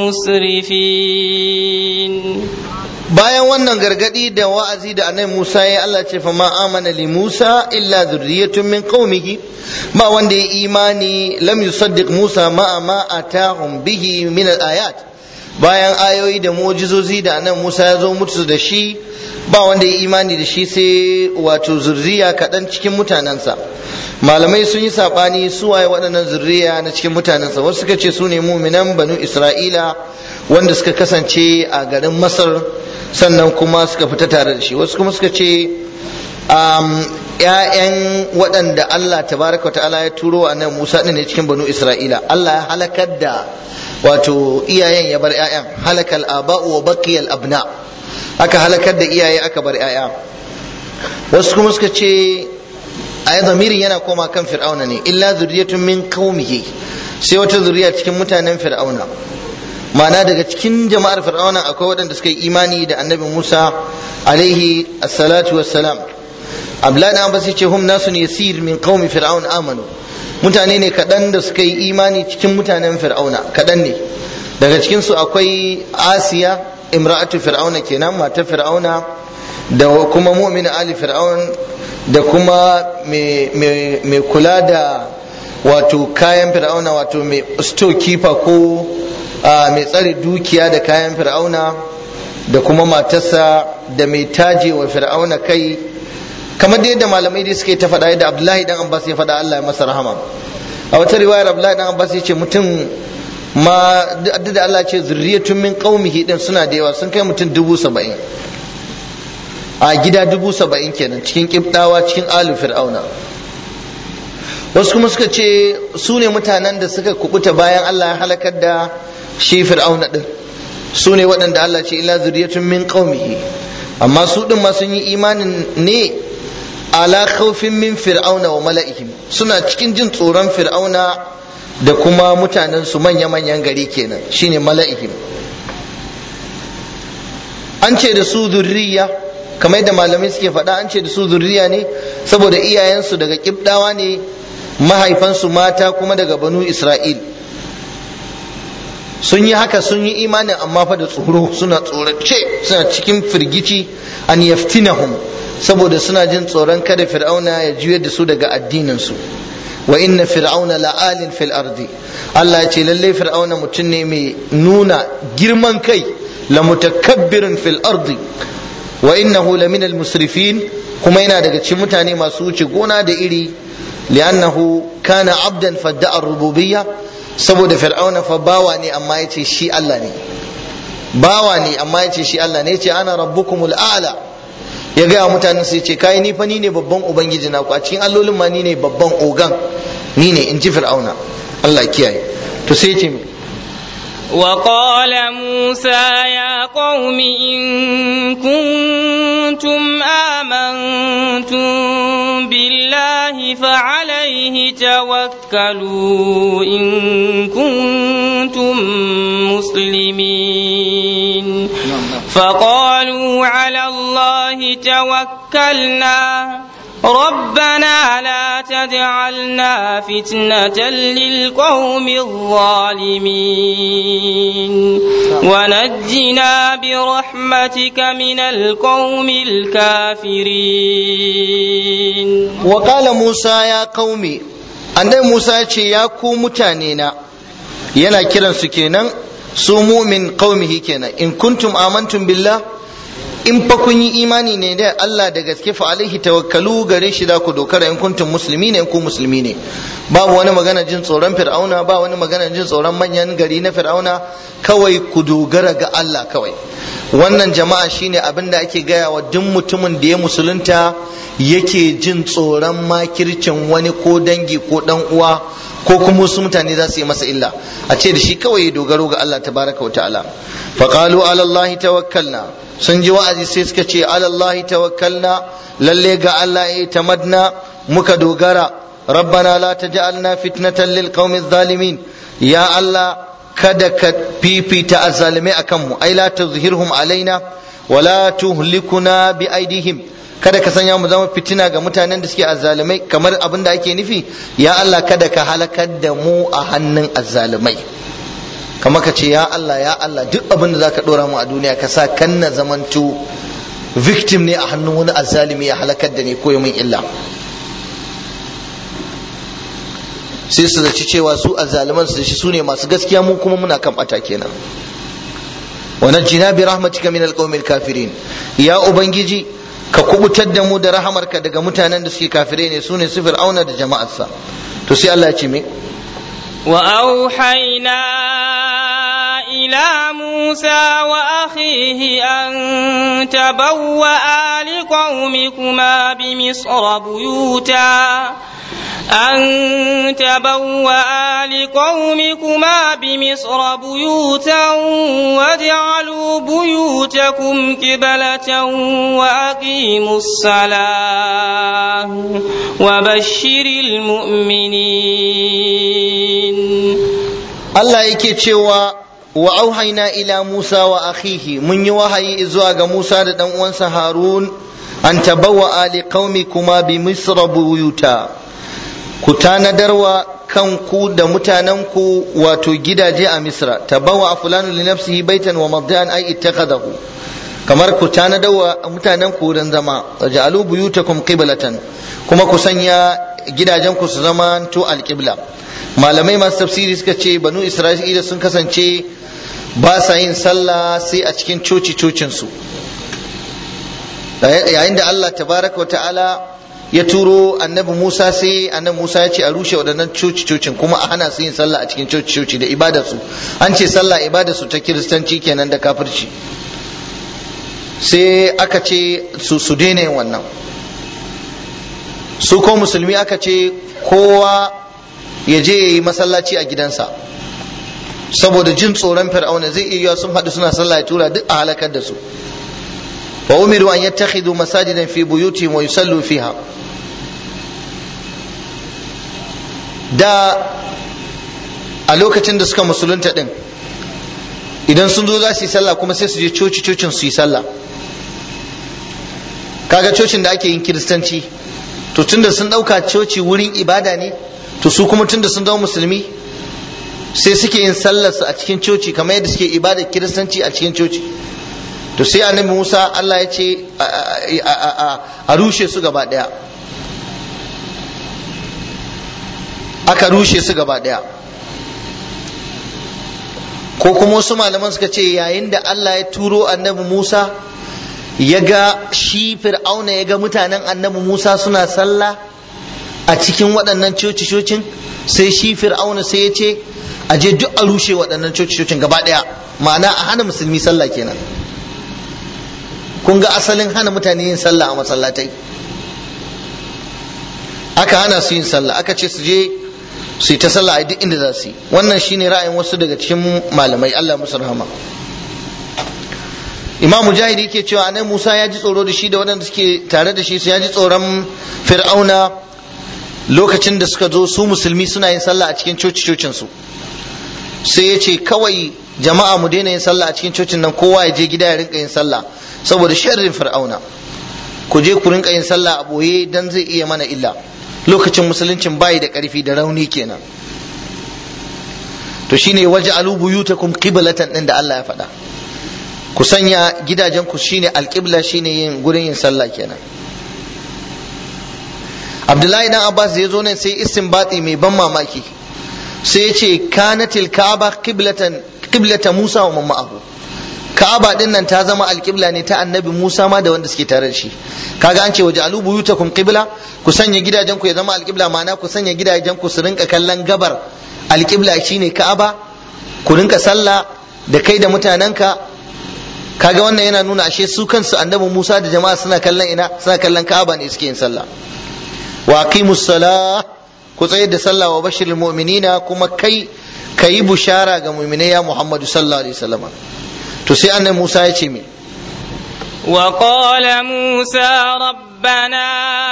المسرفين bayan wannan gargadi da wa'azi da annabi Musa ya Allah ce fa ma amana li Musa illa zurriyatun min qaumihi ba wanda ya imani lam yusaddiq Musa ma ma atahum bihi min al-ayat bayan ayoyi da mu'jizozi da annabi Musa ya zo mutu da shi ba wanda ya imani da shi sai wato zurriya kaɗan cikin mutanensa malamai sun yi saɓani su waye waɗannan zurriya na cikin mutanensa wasu suka ce su ne muminan banu isra'ila wanda suka kasance a garin masar sannan kuma suka fita tare da shi wasu kuma suka ce ‘ya'yan waɗanda Allah tabaraka wa ta'ala ya turo a nan Musa ɗin ne cikin banu Isra'ila Allah ya halakar da wato iyayen ya bar ‘ya'yan halakal aba'u wa baqiyal abna aka halakar da iyaye aka bar ‘ya'ya wasu kuma suka ce ay zamirin yana koma kan fir'auna ne illa zurriyatun min qaumihi sai wata zuriya cikin mutanen fir'auna ma'ana daga cikin jama'ar fir'auna akwai waɗanda suka yi imani da annabi Musa alaihi assalatu wassalam Abdullahi dan Abbas ce hum nasun yasir min qaumi fir'aun amanu mutane ne kaɗan da suka yi imani cikin mutanen fir'auna kaɗan ne daga cikin su akwai Asiya imra'atu fir'auna kenan matar fir'auna da kuma mu'min ali fir'aun da kuma mai kula da wato kayan fir'auna wato mai storekeeper ko mai tsare dukiya da kayan fir'auna da kuma matarsa da mai taje wa fir'auna kai kamar da yadda malamai dai suka yi ta faɗa yadda abdullahi dan abbas ya faɗa allah ya masa rahama a wata riwayar abdullahi dan abbas ya ce mutum ma duk da allah ce zurriyatun min qaumihi din suna da yawa sun kai mutum dubu saba'in a gida dubu saba'in kenan cikin kibdawa cikin alu fir'auna wasu kuma suka ce su ne mutanen da suka kubuta bayan Allah ya halakar da shi fir'auna din su ne waɗanda Allah ce illa zuriyatun min qaumihi amma su din ma sun yi imanin ne ala khawfin min fir'auna wa mala'ihim suna cikin jin tsoron fir'auna da kuma mutanen su manya-manyan gari kenan shine mala'ihim an ce da su zurriya kamar yadda malamai suke faɗa an ce da su zurriya ne saboda iyayensu daga kibdawa ne mahaifansu mata kuma daga banu isra'il sun yi haka sun yi imanin amma fa da tsoro suna tsorace suna cikin firgici an yaftinahum saboda suna jin tsoron kada fir'auna ya juyar da su daga addininsu wa inna fir'auna la'alin fil ardi Allah ya ce lalle fir'auna mutum ne mai nuna girman kai la mutakabbirin fil ardi wa innahu lamina al musrifin kuma yana daga cikin mutane masu wuce gona da iri li'annahu kana abdan fadda'a rububiyya saboda fir'auna fa bawa ne amma yace shi Allah ne bawa ne amma yace shi Allah ne yace ana rabbukumul a'la ya gaya mutanen su yace kai ni fa ni ne babban ubangiji na ku a cikin allolin ma ni ne babban ogan ni ne in ji fir'auna Allah kiyaye to sai yace وقال موسى يا قوم إن كنتم آمنتم بالله فعليه توكلوا إن كنتم مسلمين فقالوا على الله توكلنا ربنا لا تجعلنا فتنة للقوم الظالمين ونجنا برحمتك من القوم الكافرين وقال موسى يا قومي annabi Musa ya ce ya ku mutane na yana kiran su kenan su mumin qaumihi kenan in kuntum amantum billah in fa kun yi imani ne da Allah da gaske fa alaihi tawakkalu gare shi da ku dokara in kuntum musulmi ne in ku musulmi ne babu wani magana jin tsoron fir'auna ba wani magana jin tsoron manyan gari na fir'auna kawai ku dogara ga Allah kawai wannan jama'a shine abin da ake gaya wa duk mutumin da ya musulunta yake jin tsoron makircin wani ko dangi ko dan uwa ko kuma wasu mutane za su yi masa illa a ce da shi kawai ya dogaro ga Allah tabaraka wa ta'ala faqalu ala Allah tawakkalna sun ji wa'azi sai suka ce ala Allah tawakkalna lalle ga Allah ya tamadna muka dogara rabbana la taj'alna fitnatan lil qaumi zalimin ya Allah kada ka fifita azzalimai akan mu ai la tuzhirhum alaina wala tuhlikuna bi aidihim kada ka sanya mu zama fitina ga mutanen da suke azzalimai kamar abin da ake nufi ya Allah kada ka halakar da mu a hannun azzalimai kama ka ce ya Allah ya Allah duk abin da zaka dora mu a duniya ka sa kan na zamanto victim ne a hannun wani azzalimi ya halakar da ni ko min illa sai su zaci cewa su azzaliman su shi su ne masu gaskiya mu kuma muna kan bata kenan wa najjina bi rahmatika min alqawmil kafirin ya ubangiji ka kubutar da mu da rahamarka daga mutanen da suke kafirai ne su ne su fir'auna da jama'arsa to sai Allah ya ce me وأوحينا إلى موسى وأخيه أن تبوأ لقومكما بمصر بيوتا أن تبوأ لقومكما بمصر بيوتا واجعلوا بيوتكم قبلة وأقيموا الصلاة وبشر المؤمنين Allah yake cewa wa auhaina ila Musa wa akhihi mun yi wahayi zuwa ga Musa da dan uwansa Harun an tabawwa ali qaumikuma bi misra buyuta ku tanadarwa kanku da mutanenku wato gidaje a misra tabawa fulanu li nafsihi baitan wa mabda'an ay ittakhadahu kamar ku tanadarwa mutanenku wurin zama ja'alu buyutakum qiblatan kuma ku sanya gidajenku su zama to alqibla malamai masu tafsiri suka ce banu isra'ila sun kasance ba sa yin sallah sai a cikin coci cocinsu yayin da Allah tabaraka wa ta'ala ya turo annabi Musa sai annabi Musa ya ce a rushe waɗannan coci cocin kuma a hana su yin sallah a cikin coci coci da ibadarsu an ce sallah ibadarsu ta kiristanci kenan da kafirci sai aka ce su su daina yin wannan su ko musulmi aka ce kowa ya je ya yi masallaci a gidansa saboda jin tsoron fir'auna zai iya sun haɗu suna sallah ya tura duk a halakar da su wa umiru an yattakhidhu masajidan fi buyutihim wa yusallu fiha da a lokacin da suka musulunta din idan sun zo za su yi sallah kuma sai su je coci cocin su yi sallah kaga cocin da ake yin kiristanci to tunda sun ɗauka coci wurin ibada ne to su kuma tunda sun zama musulmi sai suke yin sallarsu a cikin coci kamar yadda suke ibadar kiristanci a cikin coci to sai annabi Musa Allah ya ce a rushe su gaba daya aka rushe su gaba daya ko kuma wasu malaman suka ce yayin da Allah ya turo annabi Musa ya ga shi fir'auna ya ga mutanen annabi Musa suna sallah a cikin waɗannan coci-cocin sai shi fir'auna sai ya ce a je duk a rushe waɗannan coci-cocin gaba ɗaya ma'ana a hana musulmi sallah kenan kun ga asalin hana mutane yin sallah a masallatai aka hana su yin sallah aka ce su je su yi ta sallah a duk inda za su yi wannan shine ra'ayin wasu daga cikin malamai Allah musu rahama imam mujahid yake cewa anan musa ya ji tsoro da shi da waɗanda suke tare da shi su ya ji tsoron fir'auna lokacin da suka zo su musulmi suna yin sallah a cikin coci cocin su sai ya ce kawai jama'a mu daina yin sallah a cikin cocin nan kowa ya je gida ya rinka yin sallah saboda sharrin fir'auna ku je ku rinka yin sallah a boye dan zai iya mana illa lokacin musuluncin bayi da karfi da rauni kenan to shine waj'alu buyutakum qiblatan din da Allah ya faɗa ku sanya gidajen ku shine alqibla shine yin gurin yin sallah kenan Abdullahi dan Abbas ya zo nan sai istinbati mai ban mamaki sai ya ce kanatil ka'aba qiblatan qiblata Musa wa ma'ahu Ka'aba din nan ta zama alƙibla ne ta annabi Musa ma da wanda suke tare da shi kaga an ce waje alu buyutakum qibla ku sanya gidajen ku ya zama alƙibla ma'ana ku sanya gidajen ku su rinka kallon gabar alƙibla shine Ka'aba ku rinka sallah da kai da mutanenka kaga wannan yana nuna ashe su kansu annabi Musa da jama'a suna kallon ina suna kallon Ka'aba ne suke yin sallah wa aqimus salah ku tsayar da sallah wa bashirul mu'minina kuma kai kayi bushara ga mu'minai ya Muhammadu sallallahu alaihi wasallam to sai annabi Musa ya ce me وقال موسى ربنا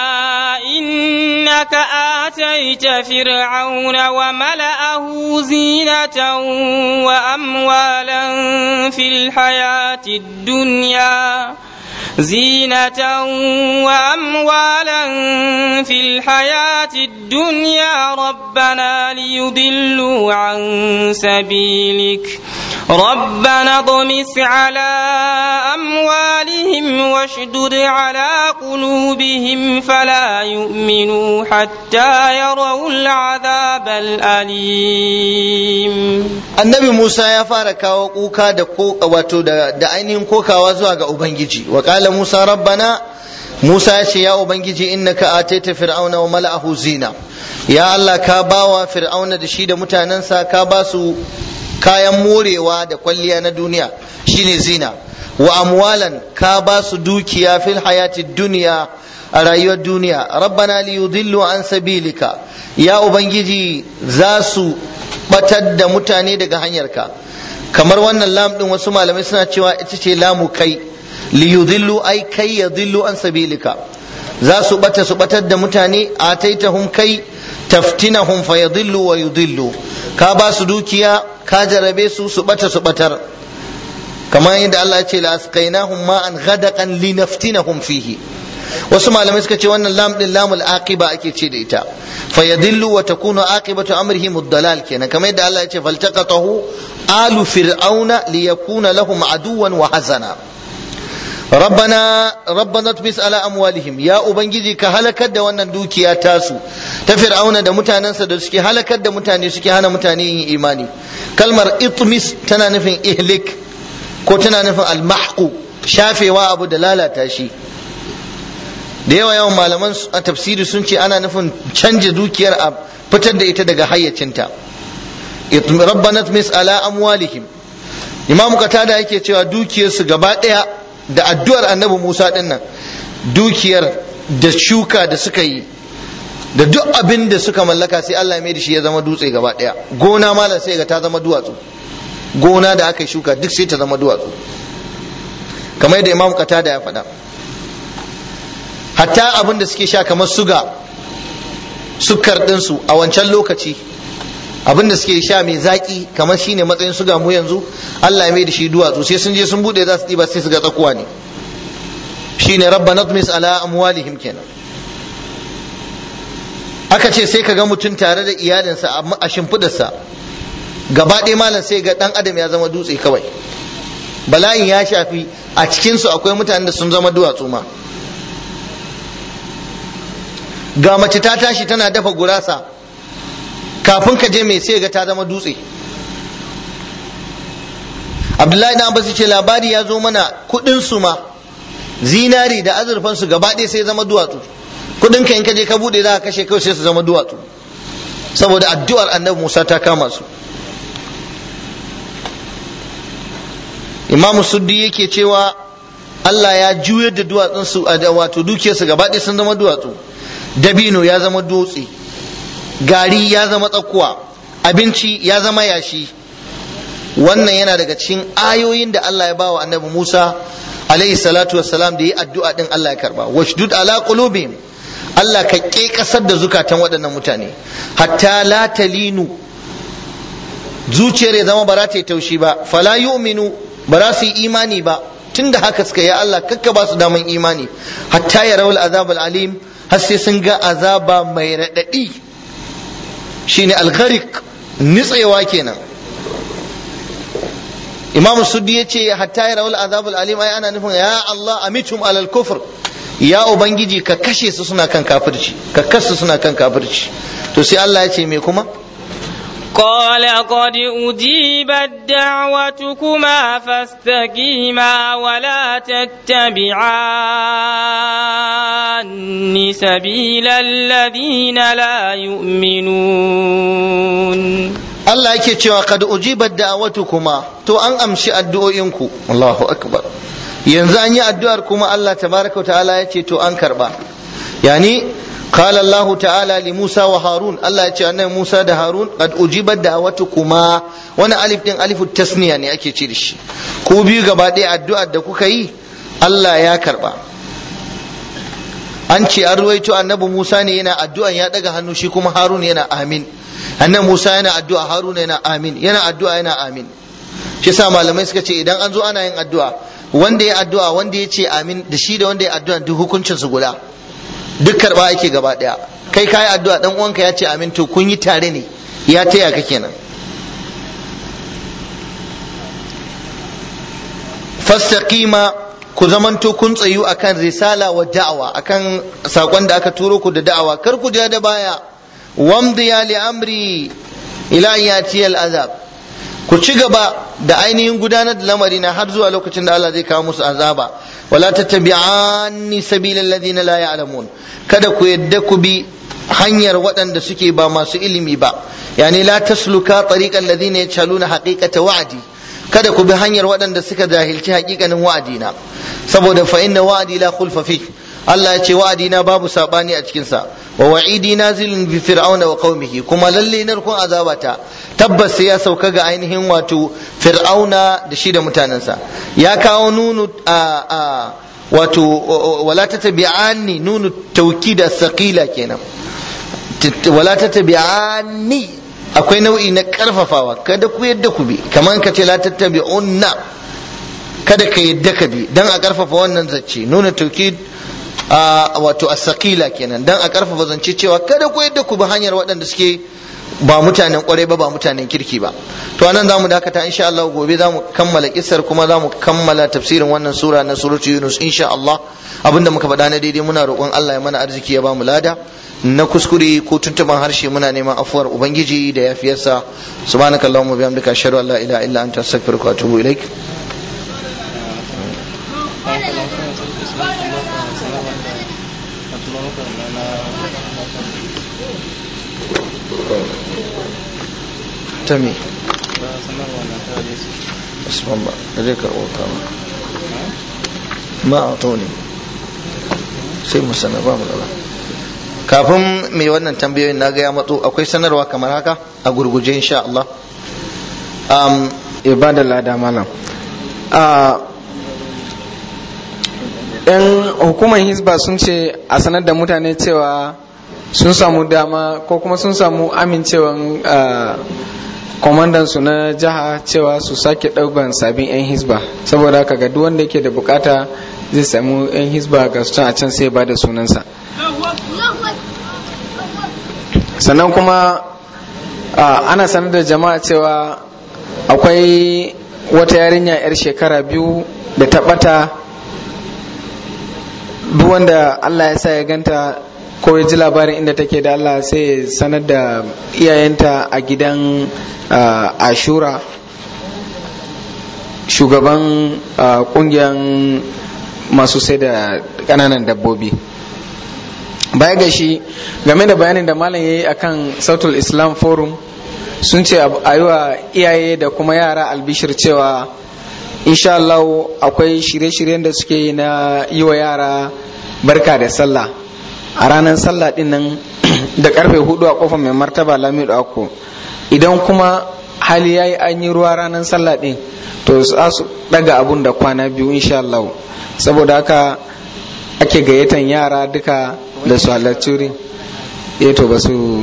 إنك آتيت فرعون وملأه زينة وأموالا في الحياة الدنيا زينة وأموالا في الحياة الدنيا ربنا ليضلوا عن سبيلك ربنا اطمس على أموالهم واشدد على قلوبهم فلا يؤمنوا حتى يروا العذاب الأليم annabi Musa ya fara kawo kuka da wato da ainihin kokawa zuwa ga Ubangiji wa qala Musa rabbana Musa ya ce ya Ubangiji innaka ataita fir'auna wa mala'ahu zina ya Allah ka bawa fir'auna da shi da mutanensa ka ba su kayan morewa da kwalliya na duniya shine zina wa amwalan ka ba su dukiya fil hayati duniya a rayuwar duniya rabbana li yudillu an sabilika ya ubangiji za su batar da mutane daga hanyarka kamar wannan lam din wasu malamai suna cewa ita ce lamu kai li yudillu ai kai yadillu an sabilika za su bata su batar da mutane ataitahum kai taftinahum fayadillu wa yudillu ka ba su dukiya ka jarabe su su bata su batar kamar yadda Allah ya ce la asqainahum ma'an ghadaqan linaftinahum fihi wasu malamai suka ce wannan lam din lamul aqiba ake ce da ita fa yadillu wa takunu aqibatu amrihi muddalal kenan kamar yadda Allah ya ce faltaqatahu alu fir'auna liyakuna lahum aduwan wa hazana rabbana rabbana tmis ala amwalihim ya ubangiji ka halakar da wannan dukiya tasu ta fir'auna da mutanensa da suke halakar da mutane suke hana mutane yin imani kalmar itmis tana nufin ihlik ko tana nufin almahqu shafewa abu da lalata shi da yawa yawan malaman a tafsiri sun ce ana nufin canja dukiyar a fitar da ita daga hayyacinta rabbana tmis ala amwalihim imamu katada yake cewa dukiyarsu gaba daya da addu'ar annabi Musa din nan dukiyar da shuka da suka yi da duk abin da suka mallaka sai Allah ya mai da shi ya zama dutse gaba daya gona malam sai ga ta zama duwatsu gona da aka shuka duk sai ta zama duwatsu kamar yadda imam katada ya faɗa hatta abin da suke sha kamar suga sukar ɗinsu a wancan lokaci abin da suke sha mai zaƙi kamar shine matsayin suga mu yanzu Allah ya mai da shi duwatsu sai sun je sun bude za su ɗiba sai su ga tsakuwa ne shine rabba natmis ala amwalihim kenan aka ce sai ka ga mutum tare da iyalinsa a shimfidarsa gaba ɗaya malam sai ga ɗan adam ya zama dutse kawai bala'in ya shafi a cikinsu akwai mutanen da sun zama duwatsu ma ga mace ta tashi tana dafa gurasa kafin ka je mai sai ga ta zama dutse abdullahi na abbas ce labari ya zo mana kudin su ma zinari da azurfan su gaba ɗaya sai zama duwatsu kudin ka in ka je ka bude za ka kashe kawai sai su zama duwatsu saboda addu'ar annabi musa ta kama su imam suddi yake cewa Allah ya juyar da duwatsun su wato dukiyarsu gaba ɗaya sun zama duwatsu dabino ya zama dutse gari ya zama tsakuwa abinci ya zama yashi wannan yana daga cikin ayoyin da Allah ya ba wa annabi Musa alaihi salatu wassalam da yi addu'a din Allah ya karba washdud ala qulubihim Allah ka ke kasar da zukatan waɗannan mutane hatta la talinu zuciyar ya zama ba za ta yi taushi ba fala yu'minu ba za su yi imani ba tunda haka suka ya Allah kakka ba su daman imani hatta ya rawul azab alim har sai sun ga azaba mai raɗaɗi shine algharik nitsewa kenan imamu suddi ya ce hatta ya rawul azab alim ai ana nufin ya Allah amitum alal kufr ya ubangiji ka kashe su suna kan kafirci ka kasu suna kan kafirci to sai Allah ya ce me kuma قال قد أجيبت دعوتكما فاستقيما ولا تتبعان سبيل الذين لا يؤمنون Allah yake cewa kad ujibat da'awatukuma to an amshi addu'o'inku Allahu akbar yanzu an yi addu'ar kuma Allah tabaraka ta'ala ya ce to an karba yani قال الله تعالى لموسى وهارون الله يتي أن موسى ده هارون قد أجيبت دعوتكما وانا ألف دين ألف التسنية يعني أكي تشيرش كو بيو غبادي الدعاء da kuka yi Allah ya karba an ce an ruwaito annabi Musa ne yana addu'an ya daga hannu shi kuma Harun yana amin annabi Musa yana addu'a Harun yana amin yana addu'a yana amin shi sa malamai suka ce idan an zo ana yin addu'a wanda ya addu'a wanda ya ce amin da shi da wanda ya addu'a duk hukuncin su guda duk karba ake gaba daya kai kayi addu'a dan uwanka ya ce amin to kun yi tare ne ya taya ka kenan fastaqima ku zamanto kun tsayu akan risala wa da'awa akan sakon da aka turo ku da da'awa kar ku ja da baya wamdiya li amri ila yati al azab ku ci gaba da ainihin gudanar da lamari na har zuwa lokacin da Allah zai kawo musu azaba wala tattabi'anni sabilal ladina la ya'lamun kada ku yadda ku bi hanyar waɗanda suke ba masu ilimi ba yani la tasluka tariqal ladina yachaluna haqiqata wa'di kada ku bi hanyar waɗanda suka jahilci haƙiƙanin wa'adi na saboda fa inna wa'di la khulfa fi Allah ya ce wa'adina babu sabani a cikin sa wa wa'idi nazilun bi fir'auna wa qaumihi kuma lalle narkon azabata tabbas sai ya sauka ga ainihin wato fir'auna da shi da mutanensa ya kawo nunu a a wato wala tatabi'anni nunu tawkid as-saqila kenan wala tatabi'anni akwai nau'i na karfafawa kada ku yadda ku bi kamar ka ce la tattabi'unna kada ka yadda ka bi dan a karfafa wannan zace nuna tawkid wato as-saqila kenan dan a karfafa zance cewa kada ku yadda ku bi hanyar waɗanda suke ba mutanen kwarai ba ba mutanen kirki ba to anan zamu dakata insha Allah gobe zamu kammala kisar kuma zamu kammala tafsirin wannan sura na suratu Yunus insha Allah abinda muka faɗa na daidai muna roƙon Allah ya mana arziki ya bamu lada na kuskure ko tuntuban harshe muna neman afuwar ubangiji da yafiyarsa subhanakallahumma bihamdika ashhadu an la ilaha illa anta astaghfiruka wa atubu ilaik tami usman ba da zai karɓo kama ma a toni sai mu sanar ba mu da kafin mai wannan tambayoyin na ga ya matso akwai sanarwa kamar haka a gurguje insha Allah um, ibada lada malam yan hukumar hisba sun ce a sanar da mutane cewa sun samu dama ko kuma sun samu amincewan kwamandan su na jiha cewa su sake ɗaukan sabin 'yan hisba saboda haka ga duk wanda yake da bukata zai samu 'yan hisba ga su a can sai ba da sunansa sannan kuma ana sanar da jama'a cewa akwai wata yarinya 'yar shekara biyu da ta ɓata duk wanda allah ya sa ya ganta ko ya ji labarin inda take da Allah sai sanar da iyayenta a gidan ashura shugaban kungiyar masu sai da kananan dabbobi baya ga shi game da bayanin da malam ya yi akan sautul islam forum sun ce a yi wa iyaye da kuma yara albishir cewa insha Allah akwai shirye-shiryen da suke yi na yi wa yara barka da sallah a ranar sallah din nan da karfe hudu a kofar mai martaba lamido ako idan kuma hali yayi an yi ruwa ranar sallah din to za su daga abun da kwana biyu insha Allah saboda haka ake gayyatan yara duka da su halarci wurin eh to ba su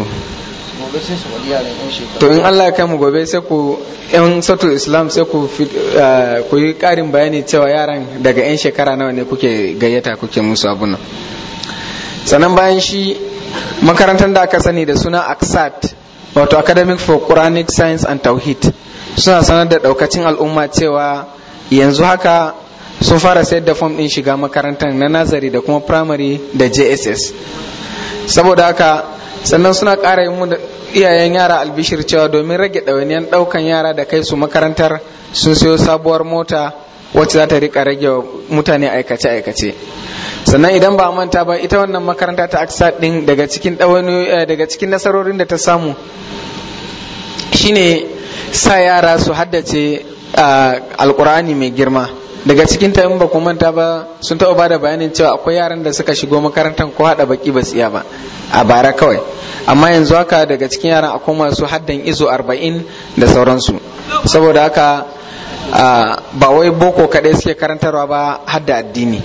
to in Allah ya kai mu gobe sai ku yan satul islam sai ku ku yi karin bayani cewa yaran daga yan shekara nawa ne kuke gayyata kuke musu abun nan sannan bayan shi makarantar da aka sani da suna aksat wato academic for quranic science and tauhid suna sanar da daukacin al'umma cewa yanzu haka sun fara sayar da fom din shiga makarantar na nazari da kuma primary da jss saboda haka sannan suna ƙara yi da iyayen yara albishir cewa domin rage ɗawainiyar ɗaukan yara da kai su makarantar sun siyo sabuwar mota wacce za ta rika rage mutane aikace-aikace sannan idan ba manta ba ita wannan makaranta ta aksa din daga cikin daga cikin nasarorin da ta samu shine sa yara su haddace alkur'ani mai girma daga cikin ta in ba ku manta ba sun taɓa bada bayanin cewa akwai yaran da suka shigo makarantar ko haɗa baki ba tsiya ba a bara kawai amma yanzu haka daga cikin yaran akwai masu haddan izo arba'in da sauransu saboda haka ba wai boko kaɗai suke karantarwa ba hadda addini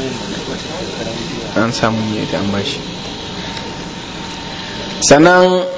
an samu ne da an bashi sannan